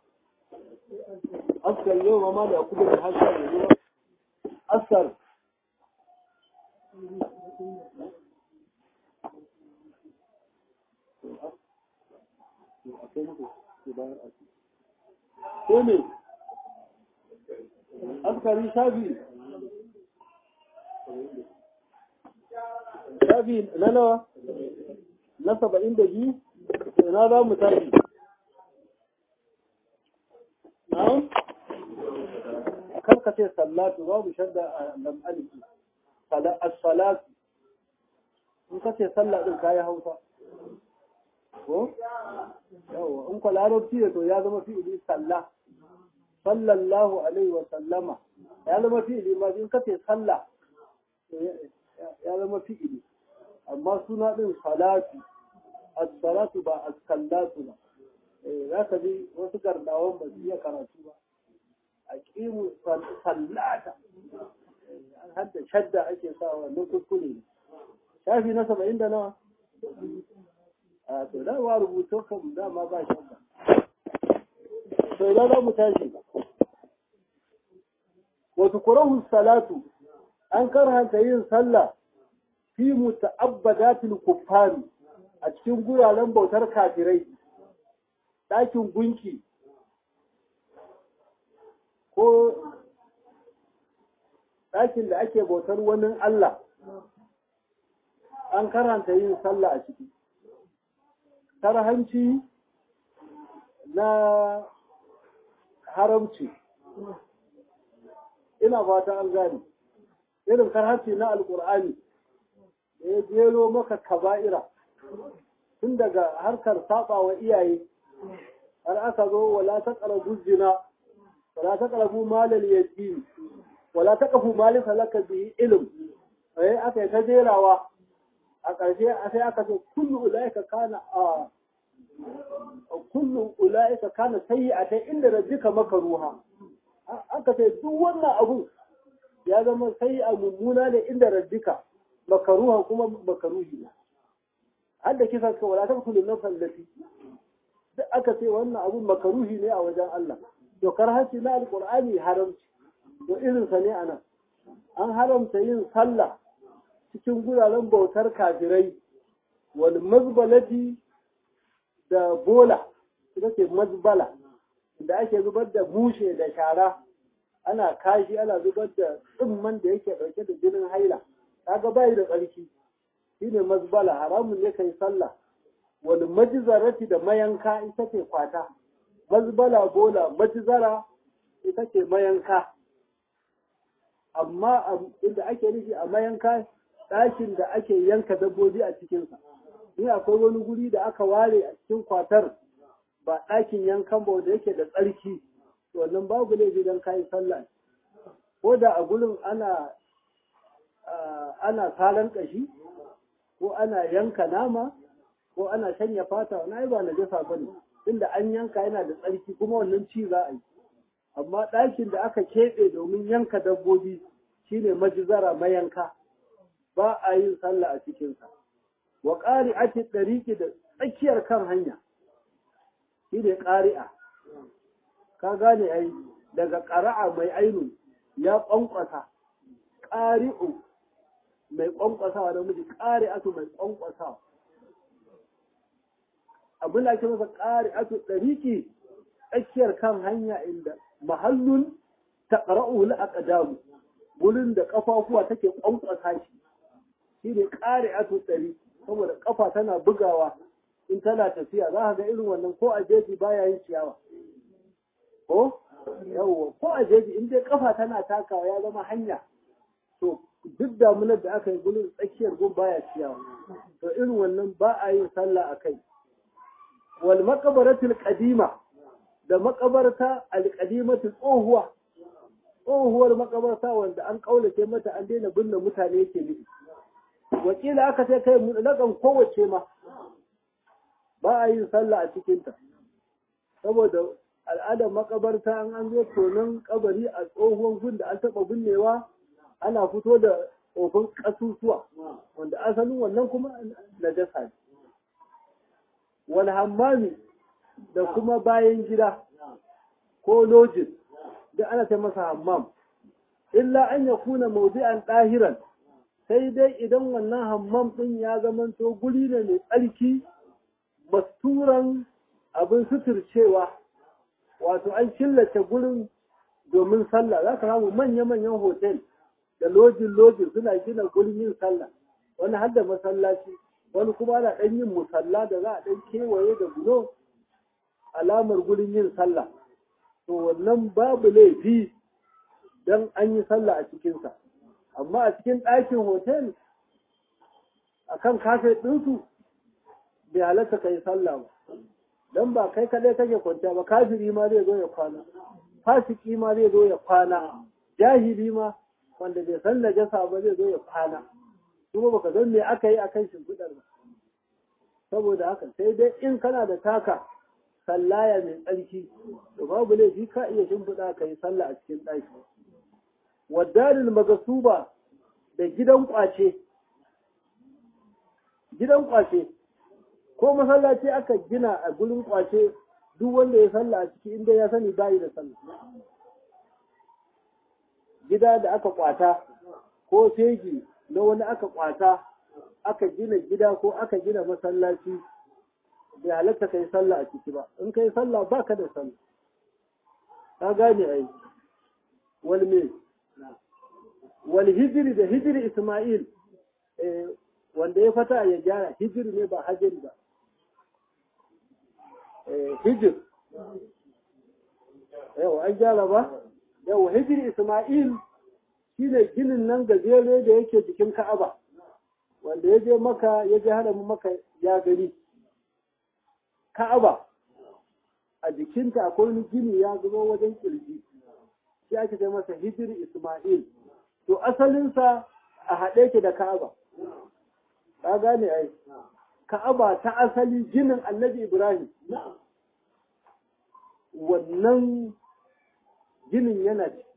askar yau ma da kudu da hasa da zuwa askar sai ne askari shafi shafi na nawa na saba'in da biyu na za mu tashi na'am kar ka ce sallatu babu shadda a lam aliki as-salatu in ka ce sallah din kayi hausa ko yawa in ko larabci ne to ya zama fi'ili sallah sallallahu alaihi wa sallama ya zama fi'ili ma in ka ce sallah ya zama fi'ili amma suna din salatu as-salatu ba as-sallatu ba za ka ji wasu gardawan ba su iya karatu ba a ƙimu sallata har da shadda ake sa wannan kuskure ne shafi na saba'in da nawa a to dama rubutu kan dama ba shakka to idan za mu tashi wasu kurahun salatu an karhanta yin sallah fi muta'abbadatil kuffari a cikin guraren bautar kafirai ɗakin gunki ko ɗakin da ake bautar wani Allah an karanta yin sallah a ciki karhanci na haramci ina fata an gane irin karhanci na alkur'ani da ya jero maka kaba'ira tun daga harkar saba wa iyaye har aka zo wala ta ƙarabu zina wala ta ƙarabu malal yatim wala ta ƙafu malin salaka bihi ilim eh aka yi ta jerawa a ƙarshe sai aka ce kullu ulaika kana a kullu ulaika kana sayyi'atan inda rabbika makaruha aka ce duk wannan abu ya zama sayyi'a mummuna ne inda rabbika makaruha kuma makaruhi ne har da kisa ka wala taqtulu nafsan lati duk aka ce wannan abu makaruhi ne a wajen Allah dokar haci na alqur'ani haramci to irin sa ne anan an haramta yin sallah cikin guraren bautar kafirai wal mazbalati da bola ita ce mazbala da ake zubar da mushe da shara ana kashi ana zubar da tsimman da yake dauke da jinin haila kaga bai da tsarki shine mazbala haramun ne kai sallah wal majzarati da mayanka ita ce kwata mazbala bola majzara ita ce mayanka amma inda ake nufi a mayanka ɗakin da ake yanka dabbobi a cikinsa ni akwai wani guri da aka ware a cikin kwatar ba ɗakin yankan ba wanda yake da tsarki wannan babu laifi don kayi sallah ko da a gurin ana ana salan ƙashi ko ana yanka nama ko ana shanya fata wani ai ba na jasa ba ne inda an yanka yana da tsarki kuma wannan ci za a yi amma ɗakin da aka keɓe domin yanka dabbobi shine majizara mayanka ba a yin sallah a cikinsa wa ƙari'ati ɗariƙi da tsakiyar kan hanya shi ne ƙari'a ka gane ai daga ƙara'a mai ainu ya ƙwanƙwasa ƙari'u mai ƙwanƙwasawa da miji ƙari'atu mai ƙwanƙwasawa abin da ake masa ƙari'atu ɗariƙi tsakiyar kan hanya inda mahallun ta ƙara'u la'aƙadamu wurin da ƙafafuwa take ƙwanƙwasa shi shi ne ƙari'atu ɗari saboda ƙafa tana bugawa in tana tafiya za ka ga irin wannan ko a jeji baya yin ciyawa ko yawwa ko a jeji in dai ƙafa tana takawa ya zama hanya to duk damunar da aka yi gudun tsakiyar gun baya ciyawa to irin wannan ba a yin sallah a kai wal maqabaratul qadima da makabarta alqadimatu tsohuwa tsohuwar makabarta wanda an kaulace mata an daina binne mutane yake nufi wakila aka ce kai mutlaƙan kowace ma ba a yin sallah a cikinta saboda al'adar makabarta an an zo tonon kabari a tsohon gun da an taɓa binnewa ana fito da tsofin ƙasusuwa wanda asalin wannan kuma na dasa ne wani hammami da kuma bayan gida ko lojin da ana ta masa hammam illa an ya kuna maudi'an ɗahiran sai dai idan wannan hammam ɗin ya zamanto guri ne mai tsarki masturan abin suturcewa wato an killace gurin domin sallah za ka samu manya-manyan hotel da lojin-lojin suna gina gurin yin sallah wani har da masallaci wani kuma ana ɗan yin musalla da za a ɗan kewaye da bulo alamar gurin yin sallah to wannan babu laifi don an yi sallah a cikinsa amma a cikin ɗakin hotel a kan kafe ɗinsu bai halatta ka yi sallah ba don ba kai kaɗai kake kwanciya ba kafiri ma zai zo ya kwana fasiki ma zai zo ya kwana jahili ma wanda bai san najasa ba zai zo ya kwana kuma baka san me aka yi akan shimfiɗar ba saboda haka sai dai in kana da taka sallaya mai tsarki to babu laifi ka iya shimfiɗa ka yi sallah a cikin ɗaki wadalil magasuba da gidan kwace gidan kwace ko masallaci aka gina a gurin kwace duk wanda ya sallah a ciki inda ya sani bayi da sallah gida da aka kwata ko fegi na wani aka kwata aka gina gida ko aka gina masallaci bai halatta kai sallah a ciki ba in kai sallah ba ka da sallah ka gane ai wal me wal hijri da hijri isma'il wanda ya fata ya gyara hijri ne ba hajiri ba hijir yau an gyara ba yau hijir isma'il shine ginin nan gajere da yake jikin ka'aba wanda ya je maka ya je hada maka ya gani ka'aba a jikinta akwai wani gini ya zubo wajen kirji shi ake kai masa hijir isma'il to asalinsa a haɗe ke da ka'aba ka gane ai ka'aba ta asali ginin annabi ibrahim wannan ginin yana ci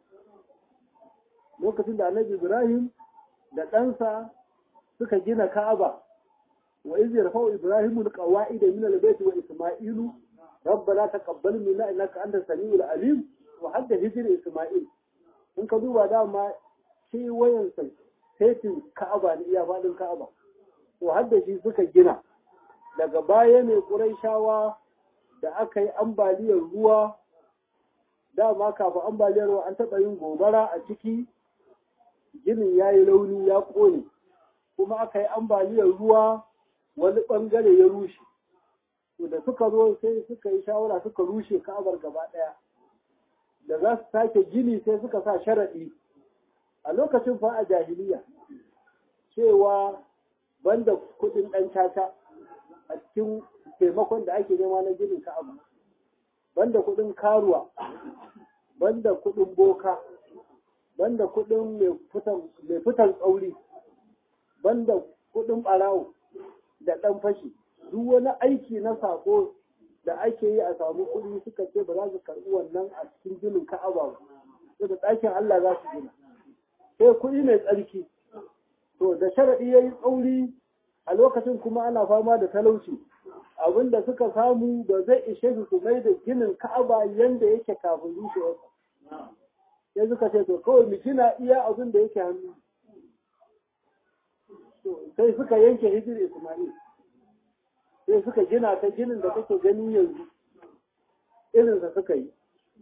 lokacin da annabi ibrahim da ɗansa suka gina ka'aba wa iz yarfa'u ibrahimu alqawa'ida min albayt wa isma'ilu rabbana taqabbal minna innaka antas samiul alim wa hadda hijr isma'il in ka duba dama shi wayan sai sai ka'aba ne iya fadin ka'aba to hadda shi suka gina daga baya ne quraishawa da aka yi ambaliyar ruwa dama kafin ambaliyar ruwa an taɓa yin gobara a ciki ginin ya yi launi ya ƙone kuma aka yi ambaliyar ruwa wani ɓangare ya rushe to da suka zo sai suka yi shawara suka rushe ka'abar gaba ɗaya da za su sake gini sai suka sa sharaɗi a lokacin fa a jahiliya cewa banda kuɗin ɗan caca a cikin taimakon da ake nema na ginin ka'aba banda kuɗin karuwa banda kuɗin boka banda kuɗin mai fitan tsauri banda kuɗin ɓarawo da ɗan fashi duk wani aiki na sako da ake yi a samu kuɗi suka ce ba za su karɓi wannan a cikin ginin ka'aba ba sai da ɗakin Allah za su gina sai kuɗi mai tsarki to da sharaɗi ya yi tsauri a lokacin kuma ana fama da talauci abinda suka samu ba zai ishe su su mai da ginin ka'aba yanda yake kafin rushewarsa sai suka ce to kawai mu gina iya abin da yake hannu sai suka yanke hijir ismail sai suka gina ta ginin da kake gani yanzu irinsa suka yi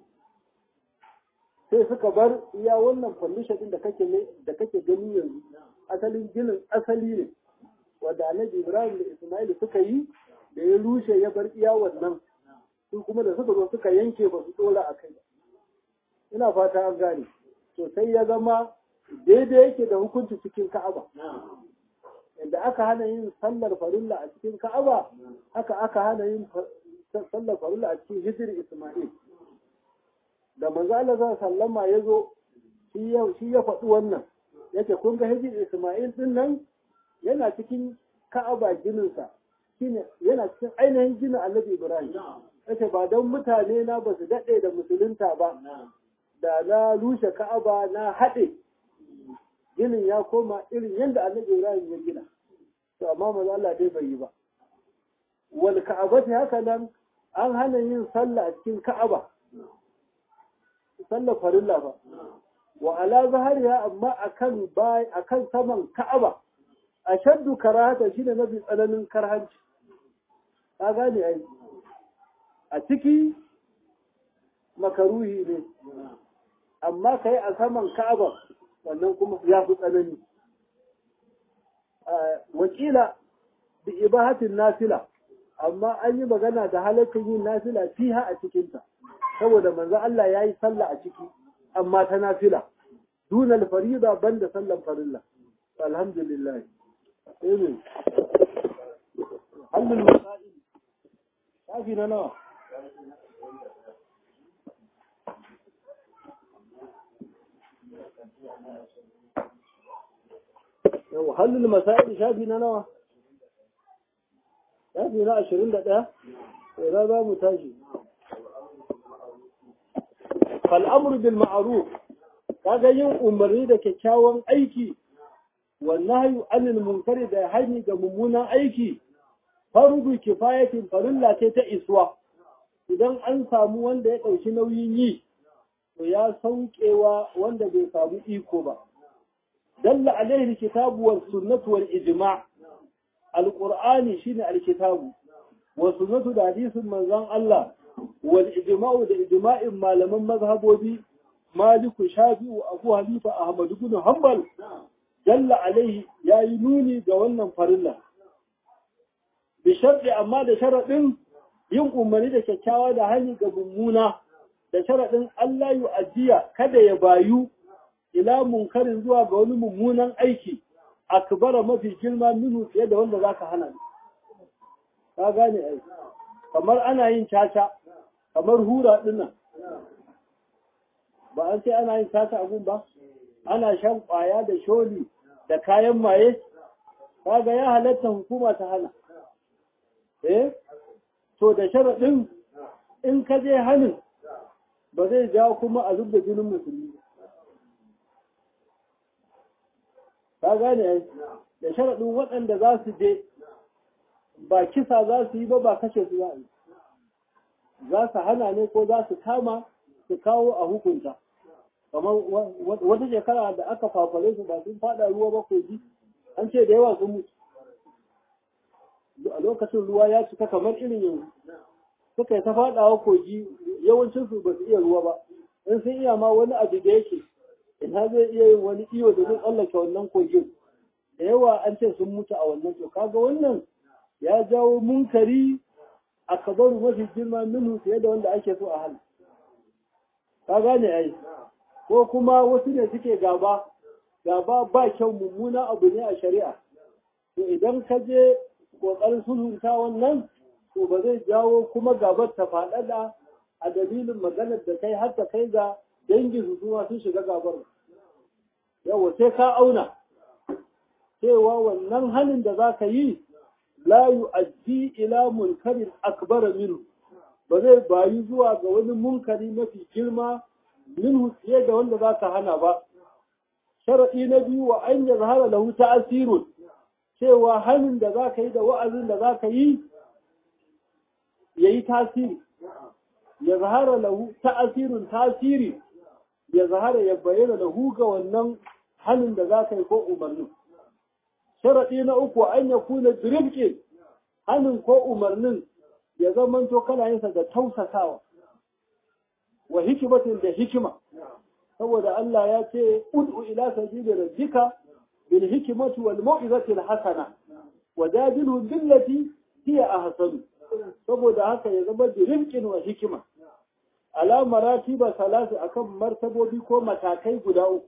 sai suka bar iya wannan condition din da kake da kake gani yanzu asalin ginin asali ne wanda annabi ibrahim da ismail suka yi da ya rushe ya bar iya wannan su kuma da suka zo suka yanke ba su dora a kai ina fata an gane to sai ya zama daidai yake da hukunci cikin ka'aba inda aka hana yin sallar farilla a cikin ka'aba haka aka hana yin sallar farilla a cikin hijir isma'il da manzo Allah sallama ya zo shi ya faɗi wannan yace kun ga hijir isma'il din nan yana cikin ka'aba gininsa shine yana cikin ainihin ginin annabi ibrahim yace ba don mutane na ba su daɗe da musulunta ba da na rushe ka'aba na haɗe ginin ya koma irin yadda annabi ibrahim ya gina to amma maza Allah dai bai yi ba wal ka'abati haka nan an hana yin sallah a cikin ka'aba sallah farilla ba wa ala zahariya amma akan bai akan saman ka'aba ashaddu karahata shine mafi tsananin karhanci ka gane ai a ciki makaruhi ne amma kai a saman ka'aba wannan kuma ya fi tsanani wakila bi ibahatin nafila amma an yi magana da halaccin yin nafila fiha a cikinta saboda manzo Allah ya yi sallah a ciki amma ta nafila dunal farida banda sallan farilla alhamdulillah amin halul masail shafi na nawa yau halul masail shafi na nawa shafi na ashirin da ɗaya sai za mu tashi fal'amur bil ma'aruf kaga yin umarni da kyakkyawan aiki wannan hayu anil munkari da hani ga mummunan aiki fardu kifayatin farilla ce ta iswa idan an samu wanda ya ɗauki nauyin yi to ya saukewa wanda bai samu iko ba dalla alaihi kitabu was sunnatu wal ijma' alqur'ani shine alkitabu wa sunnatu da hadisin manzon Allah wal ijma'u da ijma'in malaman mazhabobi maliku shafi'u abu hanifa ahmad ibn hanbal dalla alaihi yayi nuni ga wannan farilla bi sharɗi amma da sharaɗin yin umarni da kyakkyawa da hali ga mummuna da sharaɗin Allah yu ajiya kada ya bayu ila munkarin zuwa ga wani mummunan aiki akbara mafi girma minu fiye da wanda zaka hana ka gane ai kamar ana yin caca kamar hura dinnan ba an ce ana yin caca abun ba ana shan kwaya da sholi da kayan maye kaga ya halatta hukuma ta hana eh to da sharaɗin in ka je hannun ba zai jawo kuma a zub da jinin musulmi ka gane ai da sharaɗin waɗanda za su je ba kisa za su yi ba ba kashe su za a yi za su hana ne ko za su kama su kawo a hukunta kamar wata shekara da aka fafare su ba sun fada ruwa ba kogi an ce da yawa sun mutu a lokacin ruwa ya cika kamar irin yanzu suka yi ta fadawa kogi yawancin su ba su iya ruwa ba in sun iya ma wani abu da yake ina zai iya yin wani iyo da zai tsallake wannan kogin da yawa an ce sun mutu a wannan to kaga wannan ya jawo munkari a kabaru mafi girma minhu fiye da wanda ake so a hal ka gane ai ko kuma wasu ne suke gaba gaba ba kyau mummuna abu ne a shari'a to idan ka je kokarin sulhunta wannan to ba zai jawo kuma gabar ta faɗaɗa a dalilin maganar da kai har ta kai ga dangin su kuma sun shiga gabar yawa sai ka auna cewa wannan halin da za ka yi la yu'addi ila munkarin akbara minhu ba zai bayi zuwa ga wani munkari mafi girma minhu fiye da wanda za ka hana ba sharaɗi na biyu wa an yazhara lahu ta'asirun cewa hannun da za ka yi da wa'azin da za ka yi ya yi tasiri ya zahara lahu ta'asirin tasiri ya zahara ya bayyana lahu ga wannan hannun da za ka yi ko umarnin sharaɗi na uku an ya kuna diribke hannun ko umarnin ya zamanto kana yinsa da tausasawa wa hikimatin da hikima saboda Allah ya ce ud'u ila sabili rabbika bil hikmati wal mau'izati al hasana wajadilu billati hiya ahsanu saboda haka ya zama da rinkin wa hikima ala maratiba salatu akan martabobi ko matakai guda uku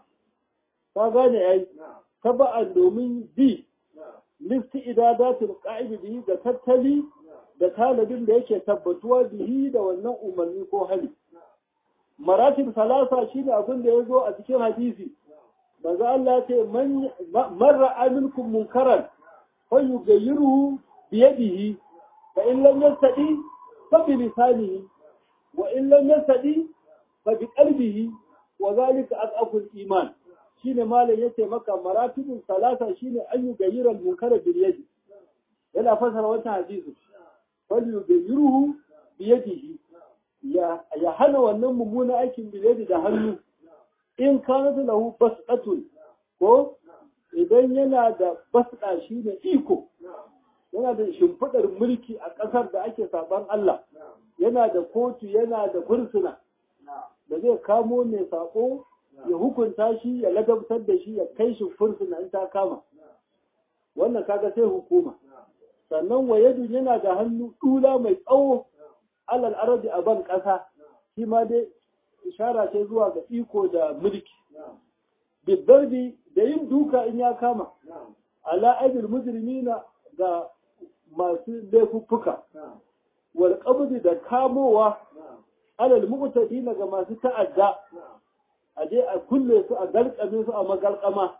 ka gane ai taba'an domin bi listi idadatul qa'ib bihi da tattali da talabin da yake tabbatuwa bihi da wannan umarni ko hali maratib salasa shine abin da ya zo a cikin hadisi manzo Allah ya ce man ra'a minkum munkaran fa yughayyiruhu bi yadihi fa in lam yastadi fa bi lisanihi wa in lam yastadi fa bi qalbihi wa zalika aqaqul iman shine malam yace maka maratibun salasa shine an yughayyira al-munkara bil yadi yana fasara wannan hadisi fa yughayyiruhu bi yadihi ya hana wannan mummunan aikin bil yadi da hannu in kanat lahu basqatun ko idan yana da basqa shi ne iko yana da shimfidar mulki a ƙasar da ake saban Allah yana da kotu yana da fursuna da zai kamo mai sako ya hukunta shi ya ladabtar da shi ya kai shi fursuna in ta kama wannan kaga sai hukuma sannan wayadu yana da hannu dula mai tsawo alal arabi a ban ƙasa shi ma dai ishara ce zuwa ga iko da mulki bidarbi da yin duka in ya kama ala aidil mujrimina ga masu laifuffuka wal qabdi da kamowa alal mu'tadina ga masu ta'adda a je a kulle su a galkame su a magalkama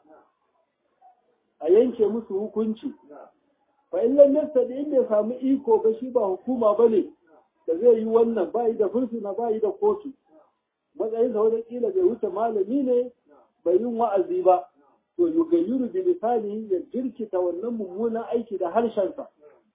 a yanke musu hukunci fa in lam yastadi in bai samu iko ba shi ba hukuma bane da zai yi wannan bayi da fursuna bayi da kotu matsayin sa wani kila bai wuce malami ne bai yin wa'azi ba to yugayyuru bi lisani ya jirkita wannan mummunan aiki da harshensa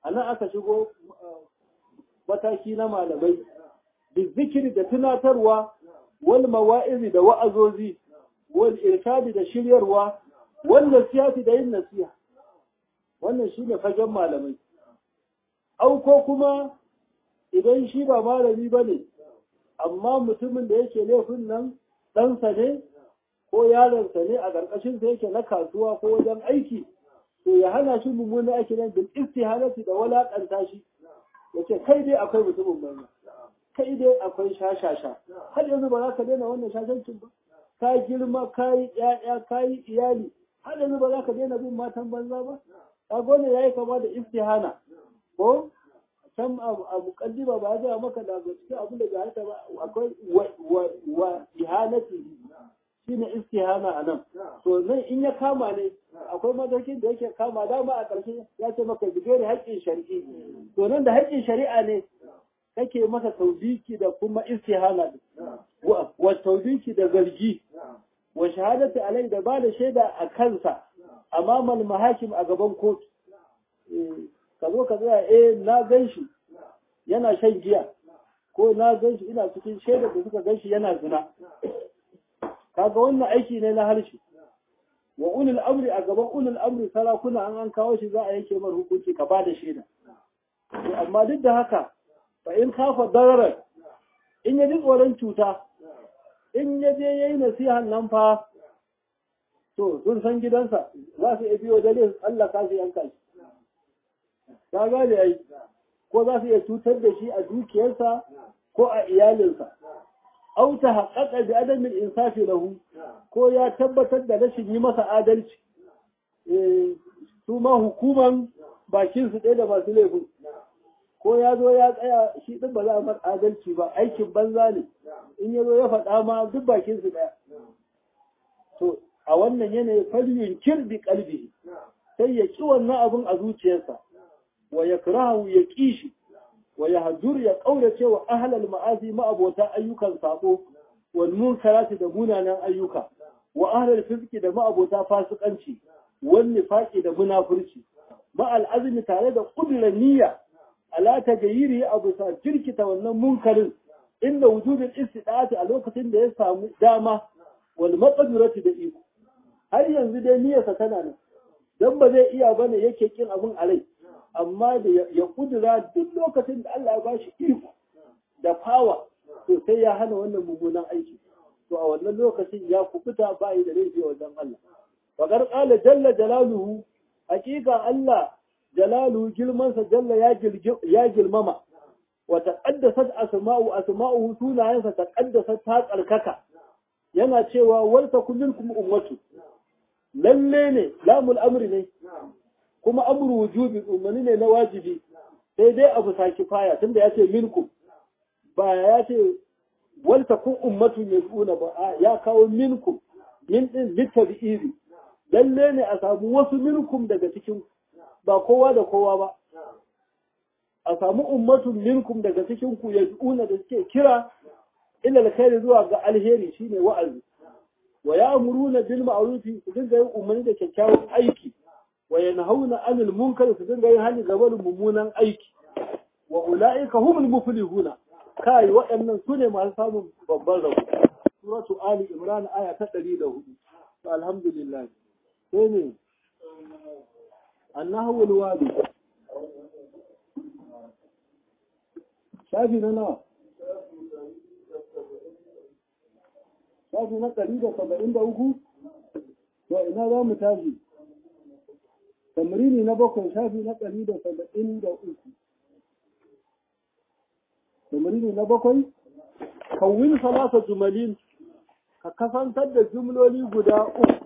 a nan aka shigo mataki na malamai bizikiri da tunatarwa wal mawa'izi da wa'azozi wal irshadi da shiryarwa wal nasihati da yin nasiha wannan shine fagen malamai au ko kuma idan shi ba malami bane amma mutumin da yake laifin nan ɗansa ne ko yaronsa ne a ƙarƙashin sa yake na kasuwa ko wajen aiki to ya hana shi mummunan aiki nan bil istihanati da walaƙanta shi yace kai dai akwai mutumin banza kai dai akwai shashasha har yanzu ba za ka daina wannan shashancin ba ka girma ka yi ƴaƴa ka yi iyali har yanzu ba za ka daina bin matan banza ba ka gone yayi kama da istihana ko can a mukaddima ba ya maka da cikin abin da bai ba akwai wa ihanati shine istihana a nan to nan in ya kama ne akwai matakin da yake kama dama a ƙarshe ya ce maka bigere haƙƙin shari'i to nan da haƙƙin shari'a ne kake masa taubiki da kuma istihana wa taubiki da zargi wa shahadati alai da ba da shaida a kansa amamal mahakim a gaban kotu ka zo ka tsaya eh na gan shi yana shan giya ko na gan shi ina cikin shaidar da suka gan shi yana zina kaga wannan aiki ne na harshe wa ulul amri a gaban ulul amri sarakuna an an kawo shi za a yanke mar hukunci ka ba da shaida to amma duk da haka fa in kafa dararar in ya ji tsoron cuta in ya je yayi nasihan nan fa to sun san gidansa za su iya biyo dare Allah ka su yanka shi ka gane ai ko za su iya cutar da shi a dukiyarsa ko a iyalinsa au ta haƙaƙa bi adamin insafi lahu ko ya tabbatar da rashin yi masa adalci su ma hukuman bakin su ɗaya da masu laifin ko ya zo ya tsaya shi ɗin ba za a mar adalci ba aikin banza ne in ya zo ya faɗa ma duk bakin su ɗaya to a wannan yanayi falyun kirbi kalbi sai ya ƙi wannan abin a zuciyarsa wa ya kirahu ya ƙi shi wa ya hajjur ya ƙaurace wa ahalal ma'azi ma'abota ayyukan sako wal munkarati da munanan ayyuka wa ahlal fiski da ma'abota fasikanci wal nifaqi da munafurci ma al azmi tare da kudurar niyya ala tagayiri abu sa jirkita wannan munkarin inda wujudul istidati a lokacin da ya samu dama wal maqdurati da iko har yanzu dai niyyarsa tana nan dan ba zai iya bane yake kin abun a rai amma da ya kudura duk lokacin da Allah ya ba shi iko da fawa to sai ya hana wannan mummunan aiki to a wannan lokacin ya kubuta ba yi da laifi wajen Allah faƙar ƙala jalla jalaluhu hakika Allah jalaluhu girmansa jalla ya girmama wa taqaddasat asma'u asma'uhu sunayensa taqaddasat ta tsarkaka yana cewa wal takum minkum ummatu lalle ne lamul amri ne kuma amru wujubi umarni ne na wajibi sai dai abu saki faya tunda ya ce minkum ba ya ce wal takun ummatu yad'una ba ya kawo minkum min din litabi'iri lalle ne a samu wasu minkum daga cikin ba kowa da kowa ba a samu ummatun minkum daga cikin ku yad'una da suke kira ila alkhairi zuwa ga alheri shine wa'azi wa ya'muruna bil ma'ruf su dinga yin umarni da kyakkyawan aiki wa yanhauna 'anil munkar su dinga yin hali ga barin mummunan aiki wa ulaika humul muflihuna kai waɗannan su ne masu samun babban rabo suratu ali imran aya ta 104 to alhamdulillah sai ne annahu alwadi shafi na nawa shafi na 173 to ina za mu tashi tamrini na bakwai shafi na 173 tamrini na bakwai kawin salasa jumalin ka kasantar da jumloli guda uku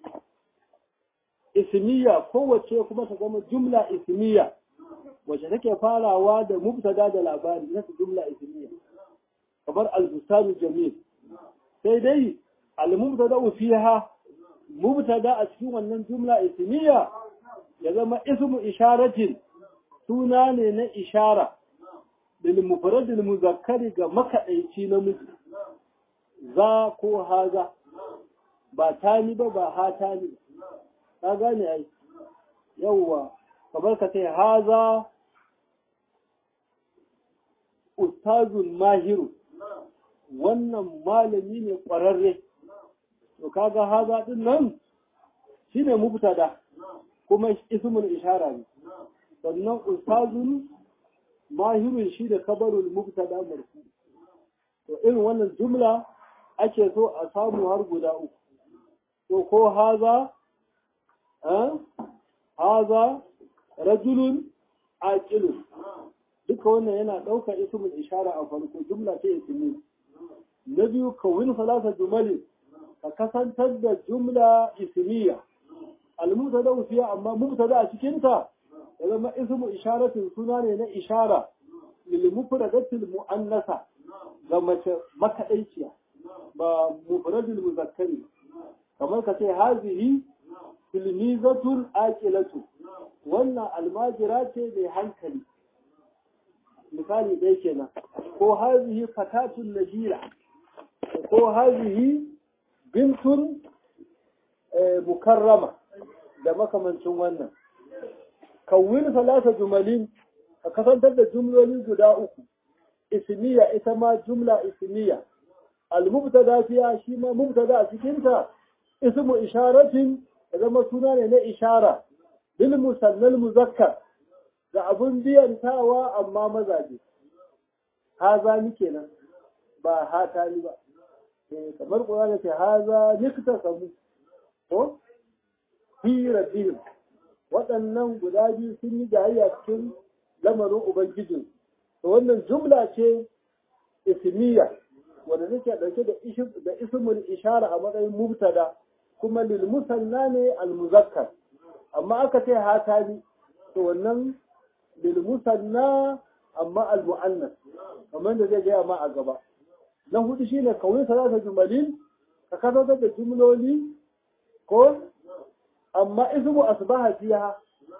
ismiya kowace kuma ta zama jumla ismiya wacce take farawa da mubtada da labari na jumla ismiya kamar al-bustanu jamil sai dai al-mubtada fiha mubtada a cikin wannan jumla ismiya ya zama ismu isharatin suna ne na ishara lil mufradil muzakkari ga makadaici namiji za ko haza ba tani ba ba hatani ka gane ai yawwa kamar ka ce haza ustazun mahiru wannan malami ne ƙwararre to kaga haza din nan shine mubtada kuma ismul ishara ne sannan ustazun mahirun shi da kabarul mubtada marfu to irin wannan jumla ake so a samu har guda uku to ko haza haza rajulun aqilun duka wannan yana ɗaukar ismul ishara a farko jumla ce ismi na biyu kawin salasa jumali ka kasantar da jumla ismiya al-mubtada fiya amma mubtada a cikin ta ya zama ismu isharatin suna ne na ishara lil mufradatil muannasa ga mace makaɗaiciya ba mufradul muzakkari kamar ka ce hazihi tilmizatun aqilatu wannan almajira ce mai hankali misali ɗaya kenan ko hazihi fatatun najira ko hazihi bintun mukarrama da makamancin wannan kawwin salasa jumalin ka kasantar da jumloli guda uku ismiya ita ma jumla ismiya al-mubtada fiya shi ma mubtada a cikin ta ismu isharatin ya zama suna ne na ishara bil musannal muzakkar da abun biyantawa amma mazaje haza ni kenan ba hata ni ba kamar Qur'ani ce haza nikta samu ko fi rabbihim waɗannan guda biyu sun yi jayayya cikin lamarin ubangijin to wannan jumla ce ismiya wanda take dauke da da ismul ishara a matsayin mubtada kuma lil musanna ne al muzakkar amma aka ce hatani to wannan lil musanna amma al muannas kamar da zai gaya ma a gaba na hudu shine kawai salata jumalin ka kasance da jumloli ko amma ismu asbaha fiha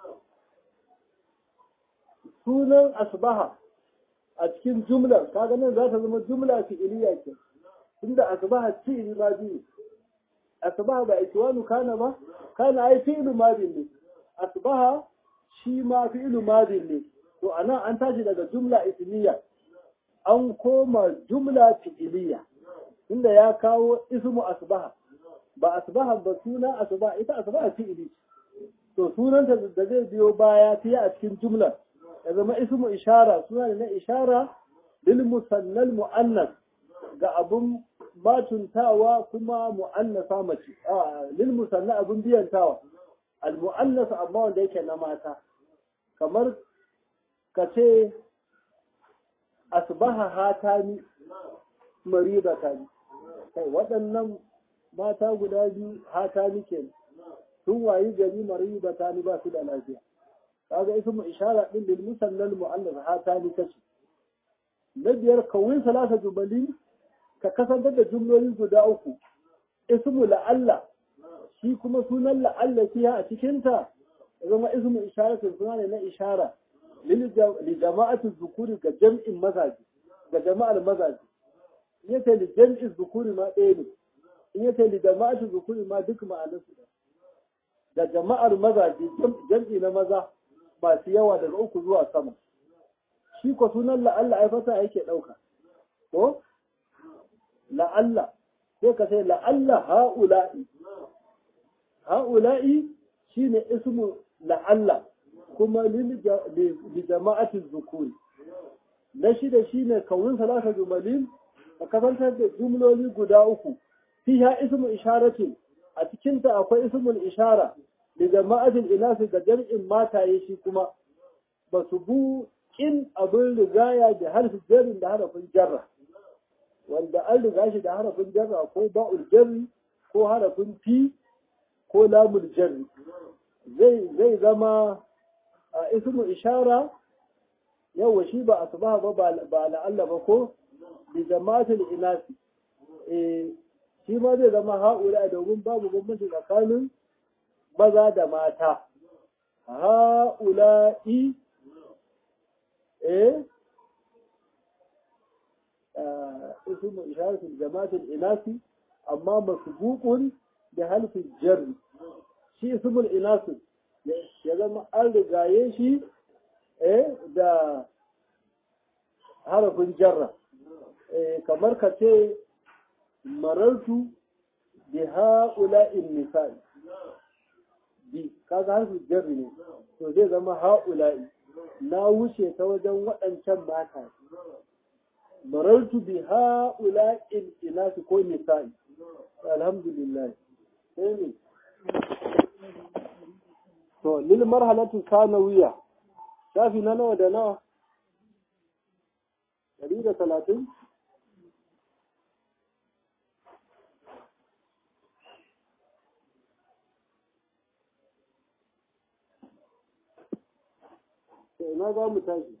sunan asbaha a cikin jumlar kaga nan za ta zama jumla fi'iliya ce tunda asbaha fi'ili ma biyu asbaha ba ikiwanu kana ba kana ai fi'ilu madin ne asbaha shi ma fi'ilu madin ne to anan an tashi daga jumla ismiya an koma jumla fi'iliya inda ya kawo ismu asbaha ba asbaha ba suna asbaha ita asbaha fi'ili to sunanta da zai biyo baya fiye a cikin jumlar ya zama ismu ishara suna ne na ishara lil musannal muannas ga abun matuntawa kuma muannasa mace a lil musanna abun biyantawa al muannas amma wanda yake na mata kamar ka ce asbaha hatani maribatani kai waɗannan mata guda biyu hatani ke sun wayi gari maribatani ba su da lafiya kaga ismu ishara din lil musannal mu'annas hatani kace na biyar kawai salasa jumali ka kasantar da jumloli guda uku ismu la'alla shi kuma sunan la'alla fiya a cikin ta zama ismu ishara suna ne na ishara li jama'atu zukuri ga jam'in mazaji ga jama'ar mazaji in yace li jam'i zukuri ma ɗaya ne in yace li jama'atu zukuri ma duk ma'anarsu da jama'ar mazaji jam'i na maza masu yawa daga uku zuwa sama shi ko sunan la'alla ai fata yake ɗauka ko la'alla sai ka sai la'alla ha'ula'i ha'ula'i shine ismu la'alla kuma li jama'atin zukuri na shida shine kawun salasa jumalin a kasantar da jumloli guda uku fiha ismu isharatin a cikinta akwai ismul ishara da jama'atin inasu ga jam'in mataye shi kuma ba su bu in abin rigaya da harfin jarin da harafin jarra wanda an riga shi da harafin jarra ko ba'ul jarri ko harafin fi ko lamul jarri zai zai zama a ismu ishara yawa shi ba asbaha ba ba la'alla ba ko bi jama'atul inasi eh shi ma zai zama ha'ula domin babu bambanci tsakanin maza da mata ha'ula'i eh ismu isharatul jama'atul inasi amma masbuqun da halfin jarri shi ismul inasi ya zama an rigaye shi eh da harafin jarra kamar ka ce marartu bi ha'ula'in nisa'i bi kaga harfin jarri ne to zai zama ha'ula'i na wuce ta wajen waɗancan mata marartu bi ha'ula'in inasi ko nisa'i alhamdulillah sai ne to lil marhalatu sanawiya shafi na nawa da nawa ɗari da talatin ina za mu tashi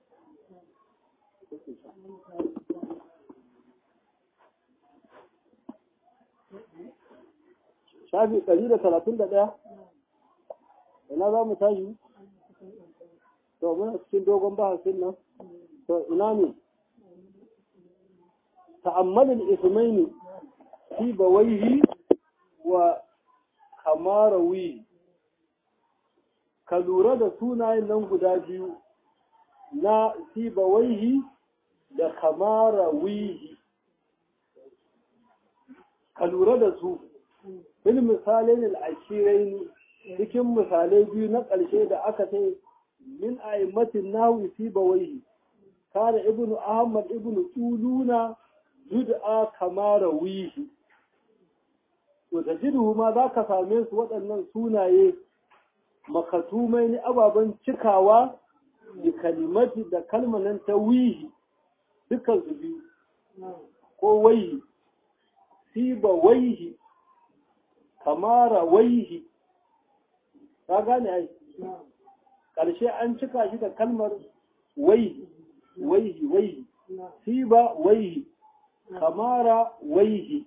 shafi ɗari da talatin da ɗaya ina za mu tashi to muna cikin dogon bahasin nan to ina ne ta'ammalin ismaini fi bawaihi wa kamarawi ka lura da sunayen nan guda biyu na sibawaihi da kamarawihi ka lura da su bil misalin al'ashirai cikin misalai biyu na ƙarshe da aka ce min a'immatin nahwi sibawaihi kana ibnu ahmad ibnu tuluna yud'a kamarawihi to tajidu ma za ka same su waɗannan sunaye makatumai ne ababen cikawa da kalimati da kalmanan ta wihi dukkan su biyu ko waihi siba waihi kamara waihi ka gane ai ƙarshe an cika shi da kalmar waihi waihi waihi siba waihi kamara waihi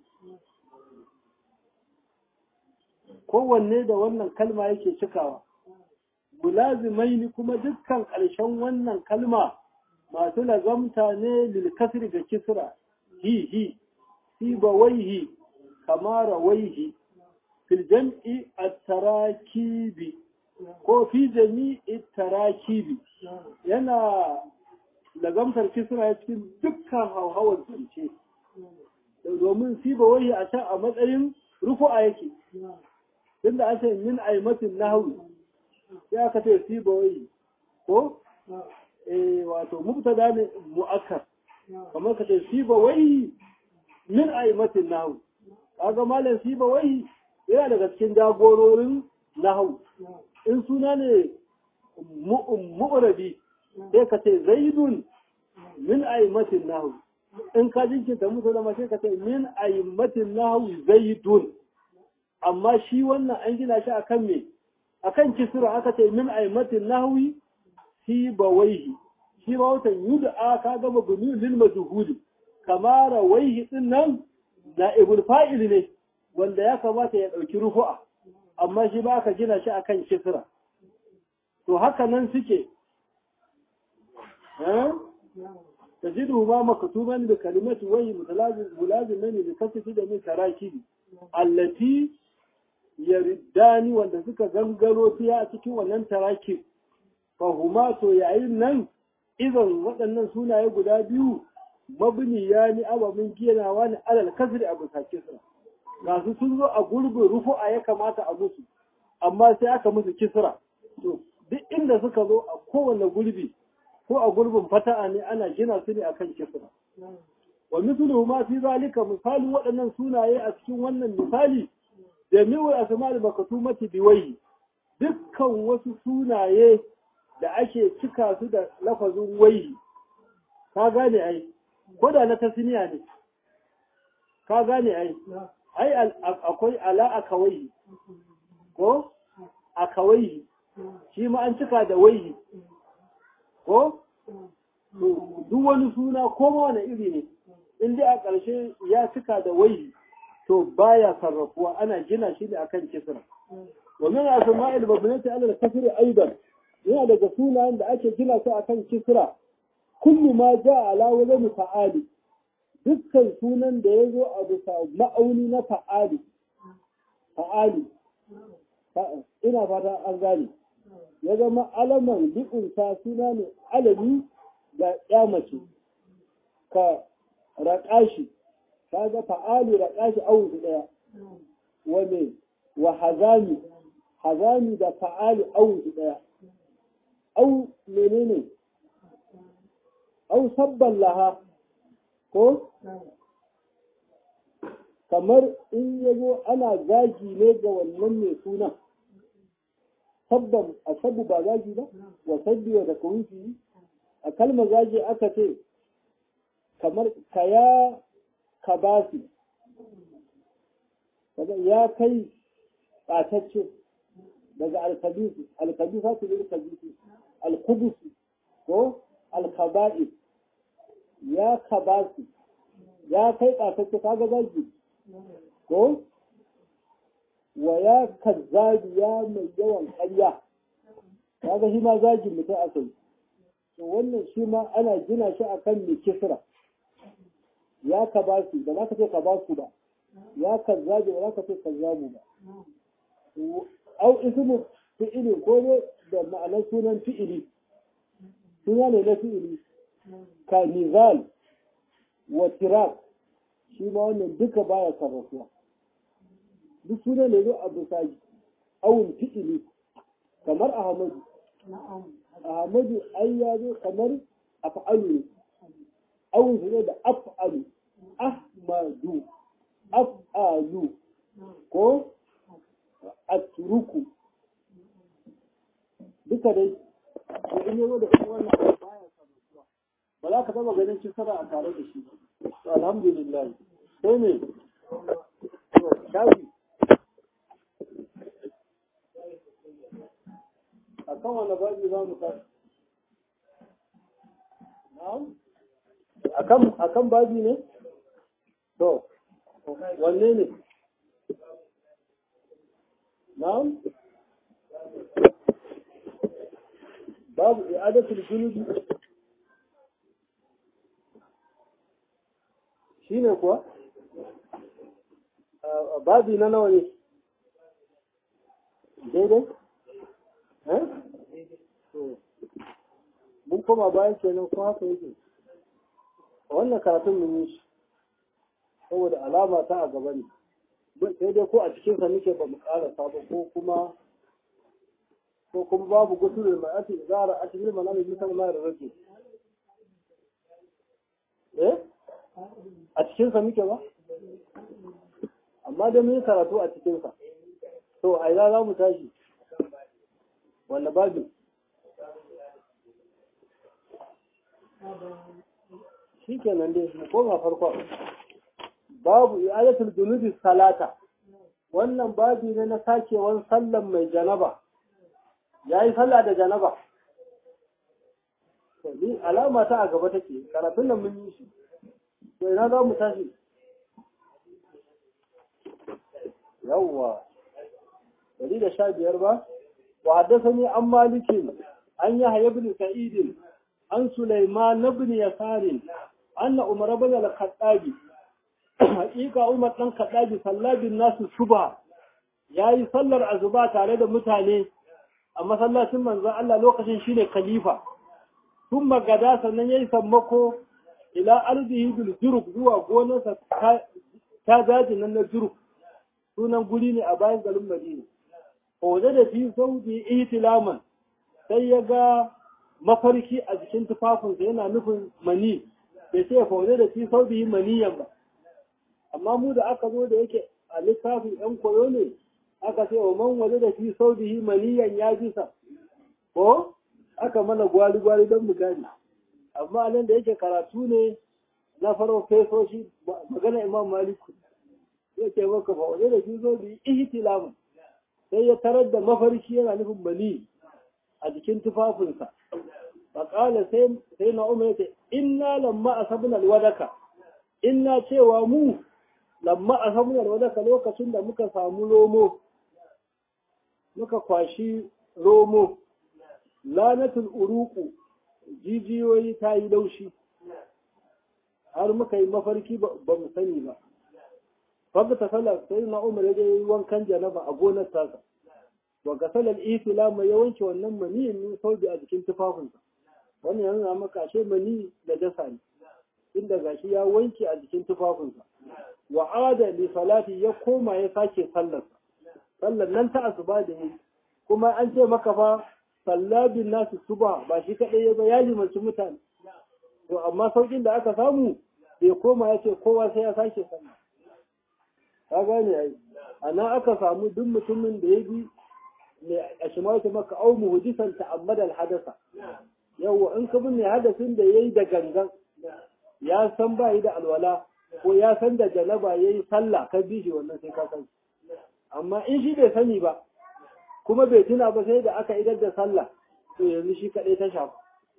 kowanne da wannan kalma yake cikawa mulazimai ni kuma dukkan ƙarshen wannan kalma masu lazamta ne lilkasri ga kisra hi hi siba waihi kamara waihi fil jam'i at-tarakibi ko fi jami'i tarakibi yana lazamtar kisra cikin dukkan hauhawar zance domin siba waihi a can a matsayin rufu'a yake tunda an ce min aimatin nahwi sai aka ce sibawai ko eh wato mubtada ne mu'akkar kamar ka ce sibawai min aimatin nahwi kaga malam sibawai yana daga cikin jagororin nahwu in suna ne mu'rabi sai ka ce zaidun min aimatin nahwi in ka jinkirta musu da sai ka ce min aimatin nahwi zaidun amma shi wannan an gina shi akan me akan kisra aka ce min aimatin nahwi si bawaihi shi ba watan yud'a ka gama bunu lil majhul kamara waihi din nan naibul fa'il ne wanda ya kamata ya dauki rufu'a amma shi ba aka gina shi akan kisra to haka nan suke eh tajidu ma maktuban bi kalimati wayhi mutalazim mulazimin bi kasfi da min tarakibi allati yariddani wanda suka gangaro fiya a cikin wannan taraki fahuma to yayin nan idan waɗannan sunaye guda biyu mabni ya ni abamin ginawa ne alal kasri abu kisra ga su sun zo a gurbin rufu'a ya kamata a musu amma sai aka musu kisra to duk inda suka zo a kowane gurbi ko a gurbin fata'a ne ana gina su ne akan kisra wa mithluhu ma fi zalika misalin waɗannan sunaye a cikin wannan misali jami'u asma'ul makatumati biwayhi dukkan wasu sunaye da ake cika su da lafazin waihi ka gane ai ko da na tasniya ne ka gane ai ai akwai ala akawai ko akawai shi ma an cika da waihi ko duk wani suna ko ma wani iri ne in dai a ƙarshe ya cika da waihi to baya sarrafuwa ana gina shi ne akan kisra wa min asma'il mabnati ala al-kasri aidan yana daga sunayen da ake gina su akan kisra kullu ma ja ala wazn fa'ali dukkan sunan da ya zo a bisa ma'auni na fa'ali fa'ali ina fata an gane ya zama alaman li'unta suna ne alami ga ya mace ka raƙashi kaga fa'ali raƙashi awun su ɗaya wane wa hazami hazami da fa'ali awun su ɗaya au menene au sabban laha ko kamar in ya zo ana zagi ne ga wannan mai suna sabban a sabu ba zagi ba wa sabbi wa da kawunci a kalmar zagi aka ce kamar kaya kabasi ya kai ɓatacce daga alkabisu alkabisa su ne alkabisu alkubusu ko alkaba'i ya kabasi ya kai ɓatacce kaga zagi ko wa ya kazzabi ya mai yawan ƙarya kaga shi ma zagin mutum aka yi to wannan shi ma ana gina shi akan mai kisra ya ka ba su ba za ka ce ka ba su ba ya kazzabi ba za ka ce kazzabu ba au ismu fi'ili ko ne da ma'anar sunan fi'ili suna ne na fi'ili ka nizal wa tirak shi ma wannan duka baya sarrafuwa duk suna ne zo a bisa awun fi'ili kamar ahmadu ahmadu ai ya zo kamar af'alu ne awun su ne da af'alu ahmadu af'alu ko atruku duka dai to in yazo da kuma wannan baya sarrafuwa ba za ka taba ganin kisara a tare da shi to alhamdulillah sai ne to shafi a kan wani babi za mu tashi na'am a kan babi ne to wanne ne na'am babu i'adatul junubi shine kuwa babi na nawa ne daidai mun koma bayan kenan ko haka yake wannan karatun mun yi shi saboda alama ta a gaba ne sai dai ko a cikin sa muke ba mu ƙara sabo ko kuma ko kuma babu gutul mai ati zara a cikin manami misal ma da rake eh a cikin sa muke ba amma dai mun yi karatu a cikin sa to a ina za mu tashi wanda babu shi kenan dai mu koma farko babu i'adatul junubi salata wannan babi ne na sakewan sallan mai janaba yayi sallah da janaba to ni alama ta a gaba take karatun nan mun yi shi to ina za mu tashi yawwa dari da sha biyar ba وحدثني عن مالك عن يحيى بن سعيد عن سليمان بن يسار أن عمر بن الخطاب حقيقة عمر بن الخطاب صلى بالناس الصبح yayi sallar azuba tare da mutane a masallacin manzon Allah lokacin shine khalifa tun magada sannan yayi sammako ila arzihi bil juruk zuwa gonarsa ta daji nan na juruk sunan guri ne a bayan garin Madina waje da fi sauki ihtilaman sai ya ga mafarki a jikin tufafinsa yana nufin mani bai ce fa waje da fi sauki maniyan ba amma mu da aka zo da yake a littafin yan koyo ne aka ce wa man waje da fi sauki maniyan ya bisa ko aka mana gwari gwari don mu gani amma nan da yake karatu ne na faro fesoshi magana imam maliku yake maka fa waje da fi sauki ihtilaman sai ya tarar da mafarki yana nufin mani a jikin tufafinsa faƙala sai na umar ya ce inna lamma a sabon alwadaka inna cewa mu lamma a sabon alwadaka lokacin da muka samu romo muka kwashi romo lanatul uruku jijiyoyi ta yi laushi har muka yi mafarki ba mu sani ba Fabda ta sallar sai na umar ya yi wankan janaba a gonar tasa. Wa ga salar islam ya wanke wannan maniyin min sauki a jikin tufafinsa. Wannan yana maka ashe mani da dasa ne. inda gashi ya wanke a jikin tufafinsa wa ada li salati ya koma ya sake sallar sallar nan ta asuba da yi kuma an ce maka fa sallabin nasu suba ba shi kadai ya ba ya limanci mutane to amma saukin da aka samu bai koma ya ce kowa sai ya sake sallah ka gane ai ana aka samu duk mutumin da ya bi mai a shimata maka au muhdisan ta'ammada al-hadasa yawa in ka bin hadasin da yayi da gangan ya san ba yi da alwala ko ya san da janaba yayi sallah ka bi shi wannan sai ka san amma in shi bai sani ba kuma bai tuna ba sai da aka idar da sallah to yanzu shi kadai ta shafa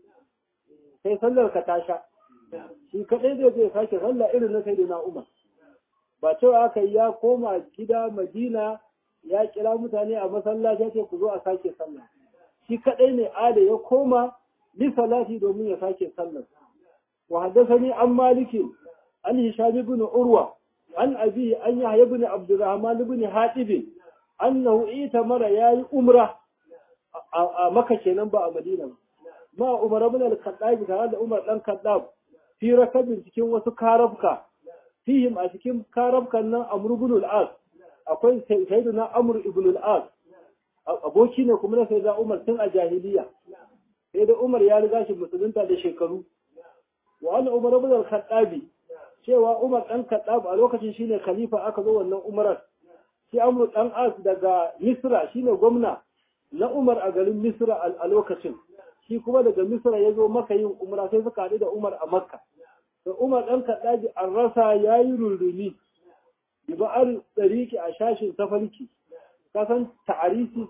sai sallar ka ta sha shi kadai zai zai sake sallah irin na sai na umar ba cewa aka ya koma gida madina ya kira mutane a masallaci ce ku zo a sake sallah shi kadai ne ada ya koma li salati domin ya sake sallah wa haddathani an maliki an hisham ibn urwa an abi an yahya ibn abdurrahman ibn hatib annahu itamara yayi umra a maka kenan ba a madina ba ma umar ibn al-khattab tare da umar dan khattab fi rakabin cikin wasu karabka fihim a cikin karabkan nan amr ibn al-as akwai sayyidina amr ibn al-as aboki ne kuma na sayyidina umar tun a jahiliya sai da umar ya riga shi musulunta da shekaru wa an umar ibn al-khattab cewa umar dan khattab a lokacin shine khalifa aka zo wannan umarar shi amr dan as daga misra shine gwamna na umar a garin misra a lokacin shi kuma daga misra ya zo maka yin umra sai suka haɗu da umar a makka da umar ɗan kaɗaji an rasa ya yi rurrumi bi ba'ar tsariki a shashin tafarki kasan ta'arisi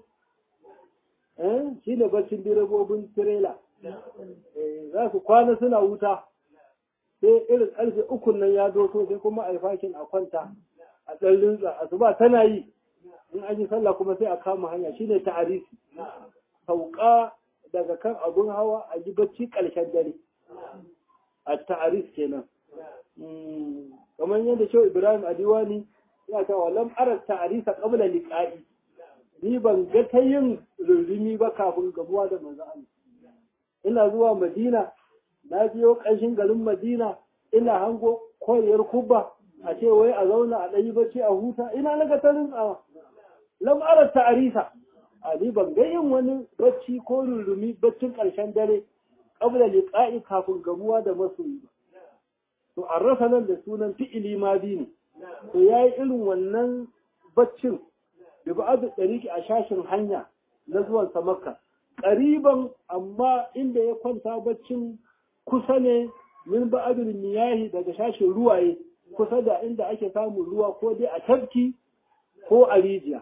shi ne baccin direbobin tirela za su kwana suna wuta sai irin ƙarfe ukun nan ya doto sai kuma a yi fakin a kwanta a ɗan rinsa asuba tana yi in an yi sallah kuma sai a kama hanya shine ta'arisi sauka daga kan abun hawa a yi bacci ƙarshen dare a ta'aris kenan kamar yadda shehu ibrahim adiwani ya ta wa lam ara ta'arisa qabla liqa'i ni ban ga ta yin rurumi ba kafin gabuwa da manzo Allah ina zuwa madina na biyo ƙanshin garin madina ina hango koyar kubba a ce wai a zauna a ɗayi bacci a huta ina na ga tarin tsawa lam ara ta'arisa Ali ban ga yin wani bacci ko rurumi baccin ƙarshen dare ƙabla liqa'i kafin gamuwa da masoyi ba. To an rasa nan da sunan fi'ili ma bi ne. To yayi irin wannan baccin da ba'adu ɗariki a shashin hanya na zuwan sa Makka. Ƙariban amma inda ya kwanta baccin kusa ne min ba'adul miyahi daga shashin ruwaye kusa da inda ake samun ruwa ko dai a tafki ko a rijiya.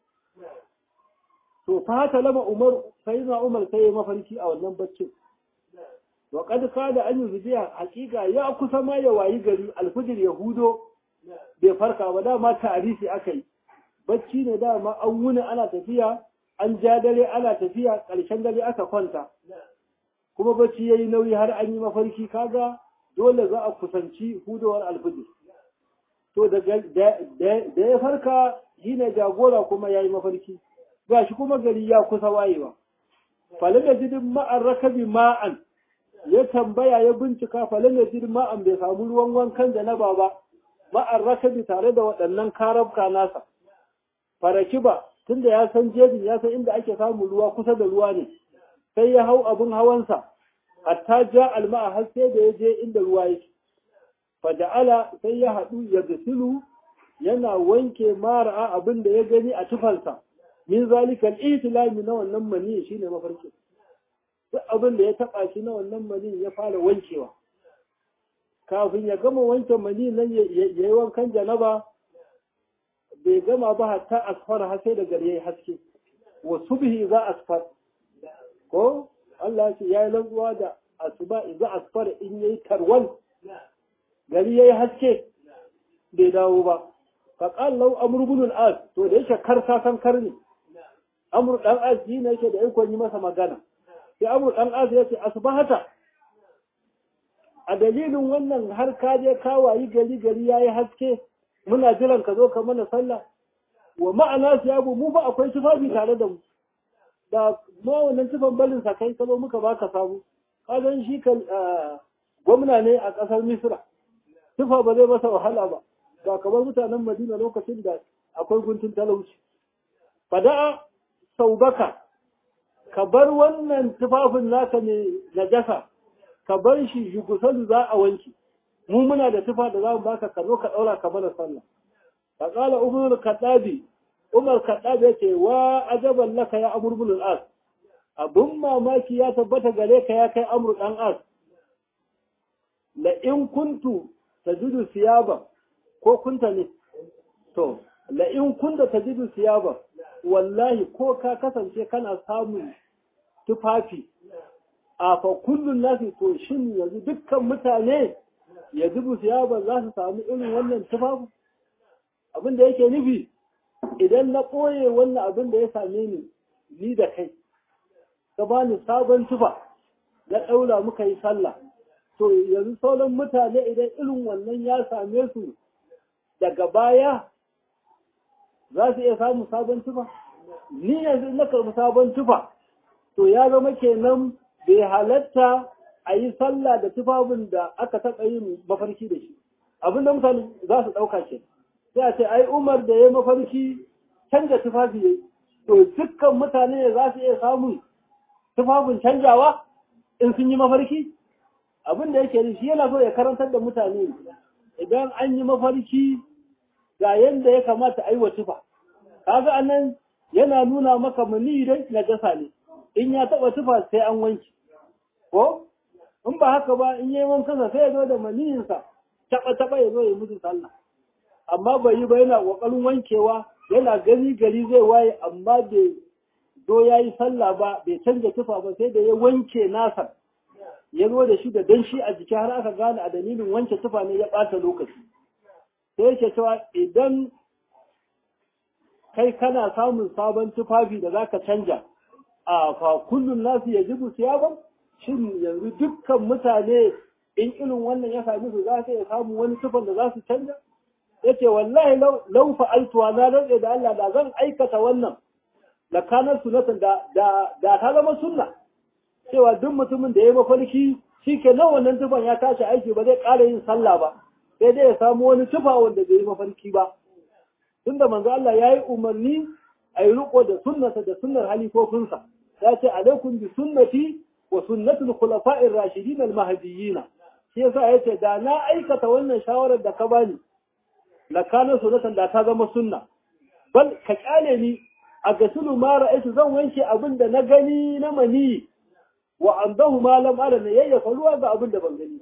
to fa haka lama umar sai na umar sai mafarki a wannan baccin wa kad kada an yuziya hakika ya kusa ma ya wayi gari alfujir yahudo bai farka ba dama tarisi akai bacci ne dama an wuni ana tafiya an ja dare ana tafiya ƙarshen dare aka kwanta kuma bacci yayi nauyi har an yi mafarki kaga dole za a kusanci hudowar alfujir to da ya farka shine jagora kuma yayi mafarki ga shi kuma gari ya kusa wayewa. Falin da jidin ma'an rakabi ma'an ya tambaya ya bincika falin da jidin ma'an bai samu ruwan wankan da na baba ma'an rakabi tare da waɗannan karabka nasa. Faraki ba tunda ya san jejin ya san inda ake samun ruwa kusa da ruwa ne sai ya hau abin hawansa hatta ja alma'a har sai da ya je inda ruwa yake. Faja'ala sai ya haɗu ya gasilu yana wanke mara abin da ya gani a tufansa. min zalika al-ihtilami na wannan mani shine mafarki duk abin da ya taba shi na wannan mani ya fara wankewa kafin ya gama wanke mani nan ya yi wankan janaba bai gama ba hatta asfar har sai da gari yayi haske wa subhi za asfar ko Allah ya yi lantsuwa da asuba za asfar in yayi tarwal gari yayi haske bai dawo ba faqal law amru ibn al-as to da yake kar sa san kar ne amru dan az shi ne yake da ikon yi masa magana sai amru dan az ya ce asbahata a dalilin wannan har ka je ka wayi gari gari yayi haske muna jiran ka zo ka mana sallah wa ma'ana siyabu mu ba akwai tufafi tare da mu da ma wannan tufan balin sa kai ka zo muka baka samu ka gan shi kan gwamna ne a ƙasar misra tufa ba zai masa wahala ba ba kamar mutanen madina lokacin da akwai guntun talauci fada'a saubaka ka bar wannan tufafin naka ne najasa ka bar shi yugusalu za a wanki mu muna da tufa da za mu baka ka zo ka ɗaura ka mana sallah fa qala umar kadabi umar kadabi yace wa ajaban laka ya amr ibn al-as abun mamaki ya tabbata gare ka ya kai amr dan as la in kuntu tajidu siyaba ko kunta ne to la in kunta tajidu siyaba wallahi ko ka kasance kana samun tufafi a fa kullun nasi to shin yanzu dukkan mutane ya zubu siyaba za su samu irin wannan tufafi abin da yake nufi idan na ɓoye wannan abin da ya same ni ni da kai ka bani sabon tufa na ɗaura muka yi sallah to yanzu sauran mutane idan irin wannan ya same su daga baya za su iya samun sabon tufa ni yanzu na karɓi sabon tufa to ya zama kenan bai halatta a yi sallah da tufafin da aka taɓa yin mafarki da shi abinda mutane za su ɗauka ke sai a ce ai umar da ya mafarki canja tufafi ya to dukkan mutane za su iya samun tufafin canjawa in sun yi mafarki abin da yake shi yana so ya karantar da mutane idan an yi mafarki ga yadda ya kamata a yi wa tufa kaga anan yana nuna maka mani dai na jasa ne in ya taba tufa sai an wanki ko in ba haka ba in yi wankansa sai ya zo da maniyinsa taba taba ya zo ya mutu sallah amma bai yi ba yana kokarin wankewa yana gani gari zai waye amma bai zo ya yi sallah ba bai canja tufa ba sai da ya wanke nasa ya zo da shi da danshi a jiki har aka gane a dalilin wanke tufa ne ya ɓata lokaci sai yake cewa idan kai kana samun sabon tufafi da zaka canja a fa kullun nasu ya jibu siyaban shin yanzu dukkan mutane in irin wannan ya sami su za su iya samun wani tufan da za su canja yace wallahi lau fa'altuwa na rantse da Allah da zan aikata wannan la kanar sunatan da da da ta zama sunna cewa duk mutumin da ya yi mafarki shi ke nan wannan tufan ya tashi aiki ba zai ƙara yin sallah ba sai dai ya samu wani tufa wanda bai yi mafarki ba tunda manzo Allah ya yi umarni a yi riko da sunnata da sunnar halifofinsa ya ce alaikum bi sunnati wa sunnatul khulafa'ir rashidin al mahdiyyin shi yasa yace da na aikata wannan shawarar da ka bani la kana sunnatan da ta zama sunna bal ka kyale ni a gasulu ma ra'aytu zan wanke abin da na gani na mani wa andahu ma lam ara ne yayyafa ruwa ga abin da ban gani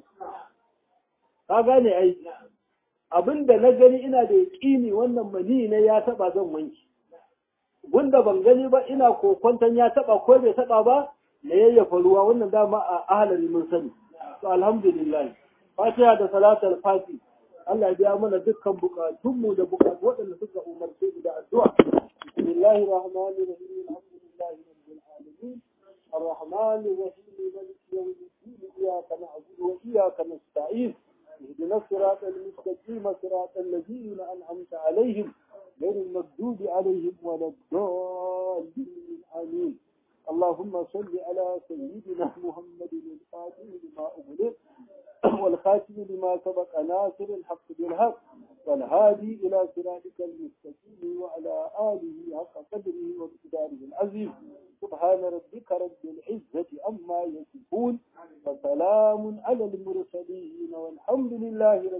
ka gane ai abin da na gani ina da yaƙini wannan mani ne ya taba zan wanki wanda ban gani ba ina kokwantan ya taba ko bai taba ba na yayyafa ruwa wannan dama a ahalari mun sani to alhamdulillah fatiha da salatul fati Allah ya biya mana dukkan bukatunmu da bukatu waɗanda suka umarce mu da addu'a bismillahir rahmanir rahim alhamdulillahi rabbil alamin الرحمن الرحيم مالك يوم الدين إياك نعبد وإياك نستعين اهدنا الصراط المستقيم صراط الذين أنعمت عليهم غير المغضوب عليهم ولا الضالين آمين اللهم صل على سيدنا محمد الفاتح لما أغلق والخاتم لما سبق ناصر الحق بالحق والهادي إلى صراطك المستقيم وعلى آله حق قدره ومقداره العظيم سبحان ربك رب العزة عما يصفون وسلام على المرسلين والحمد لله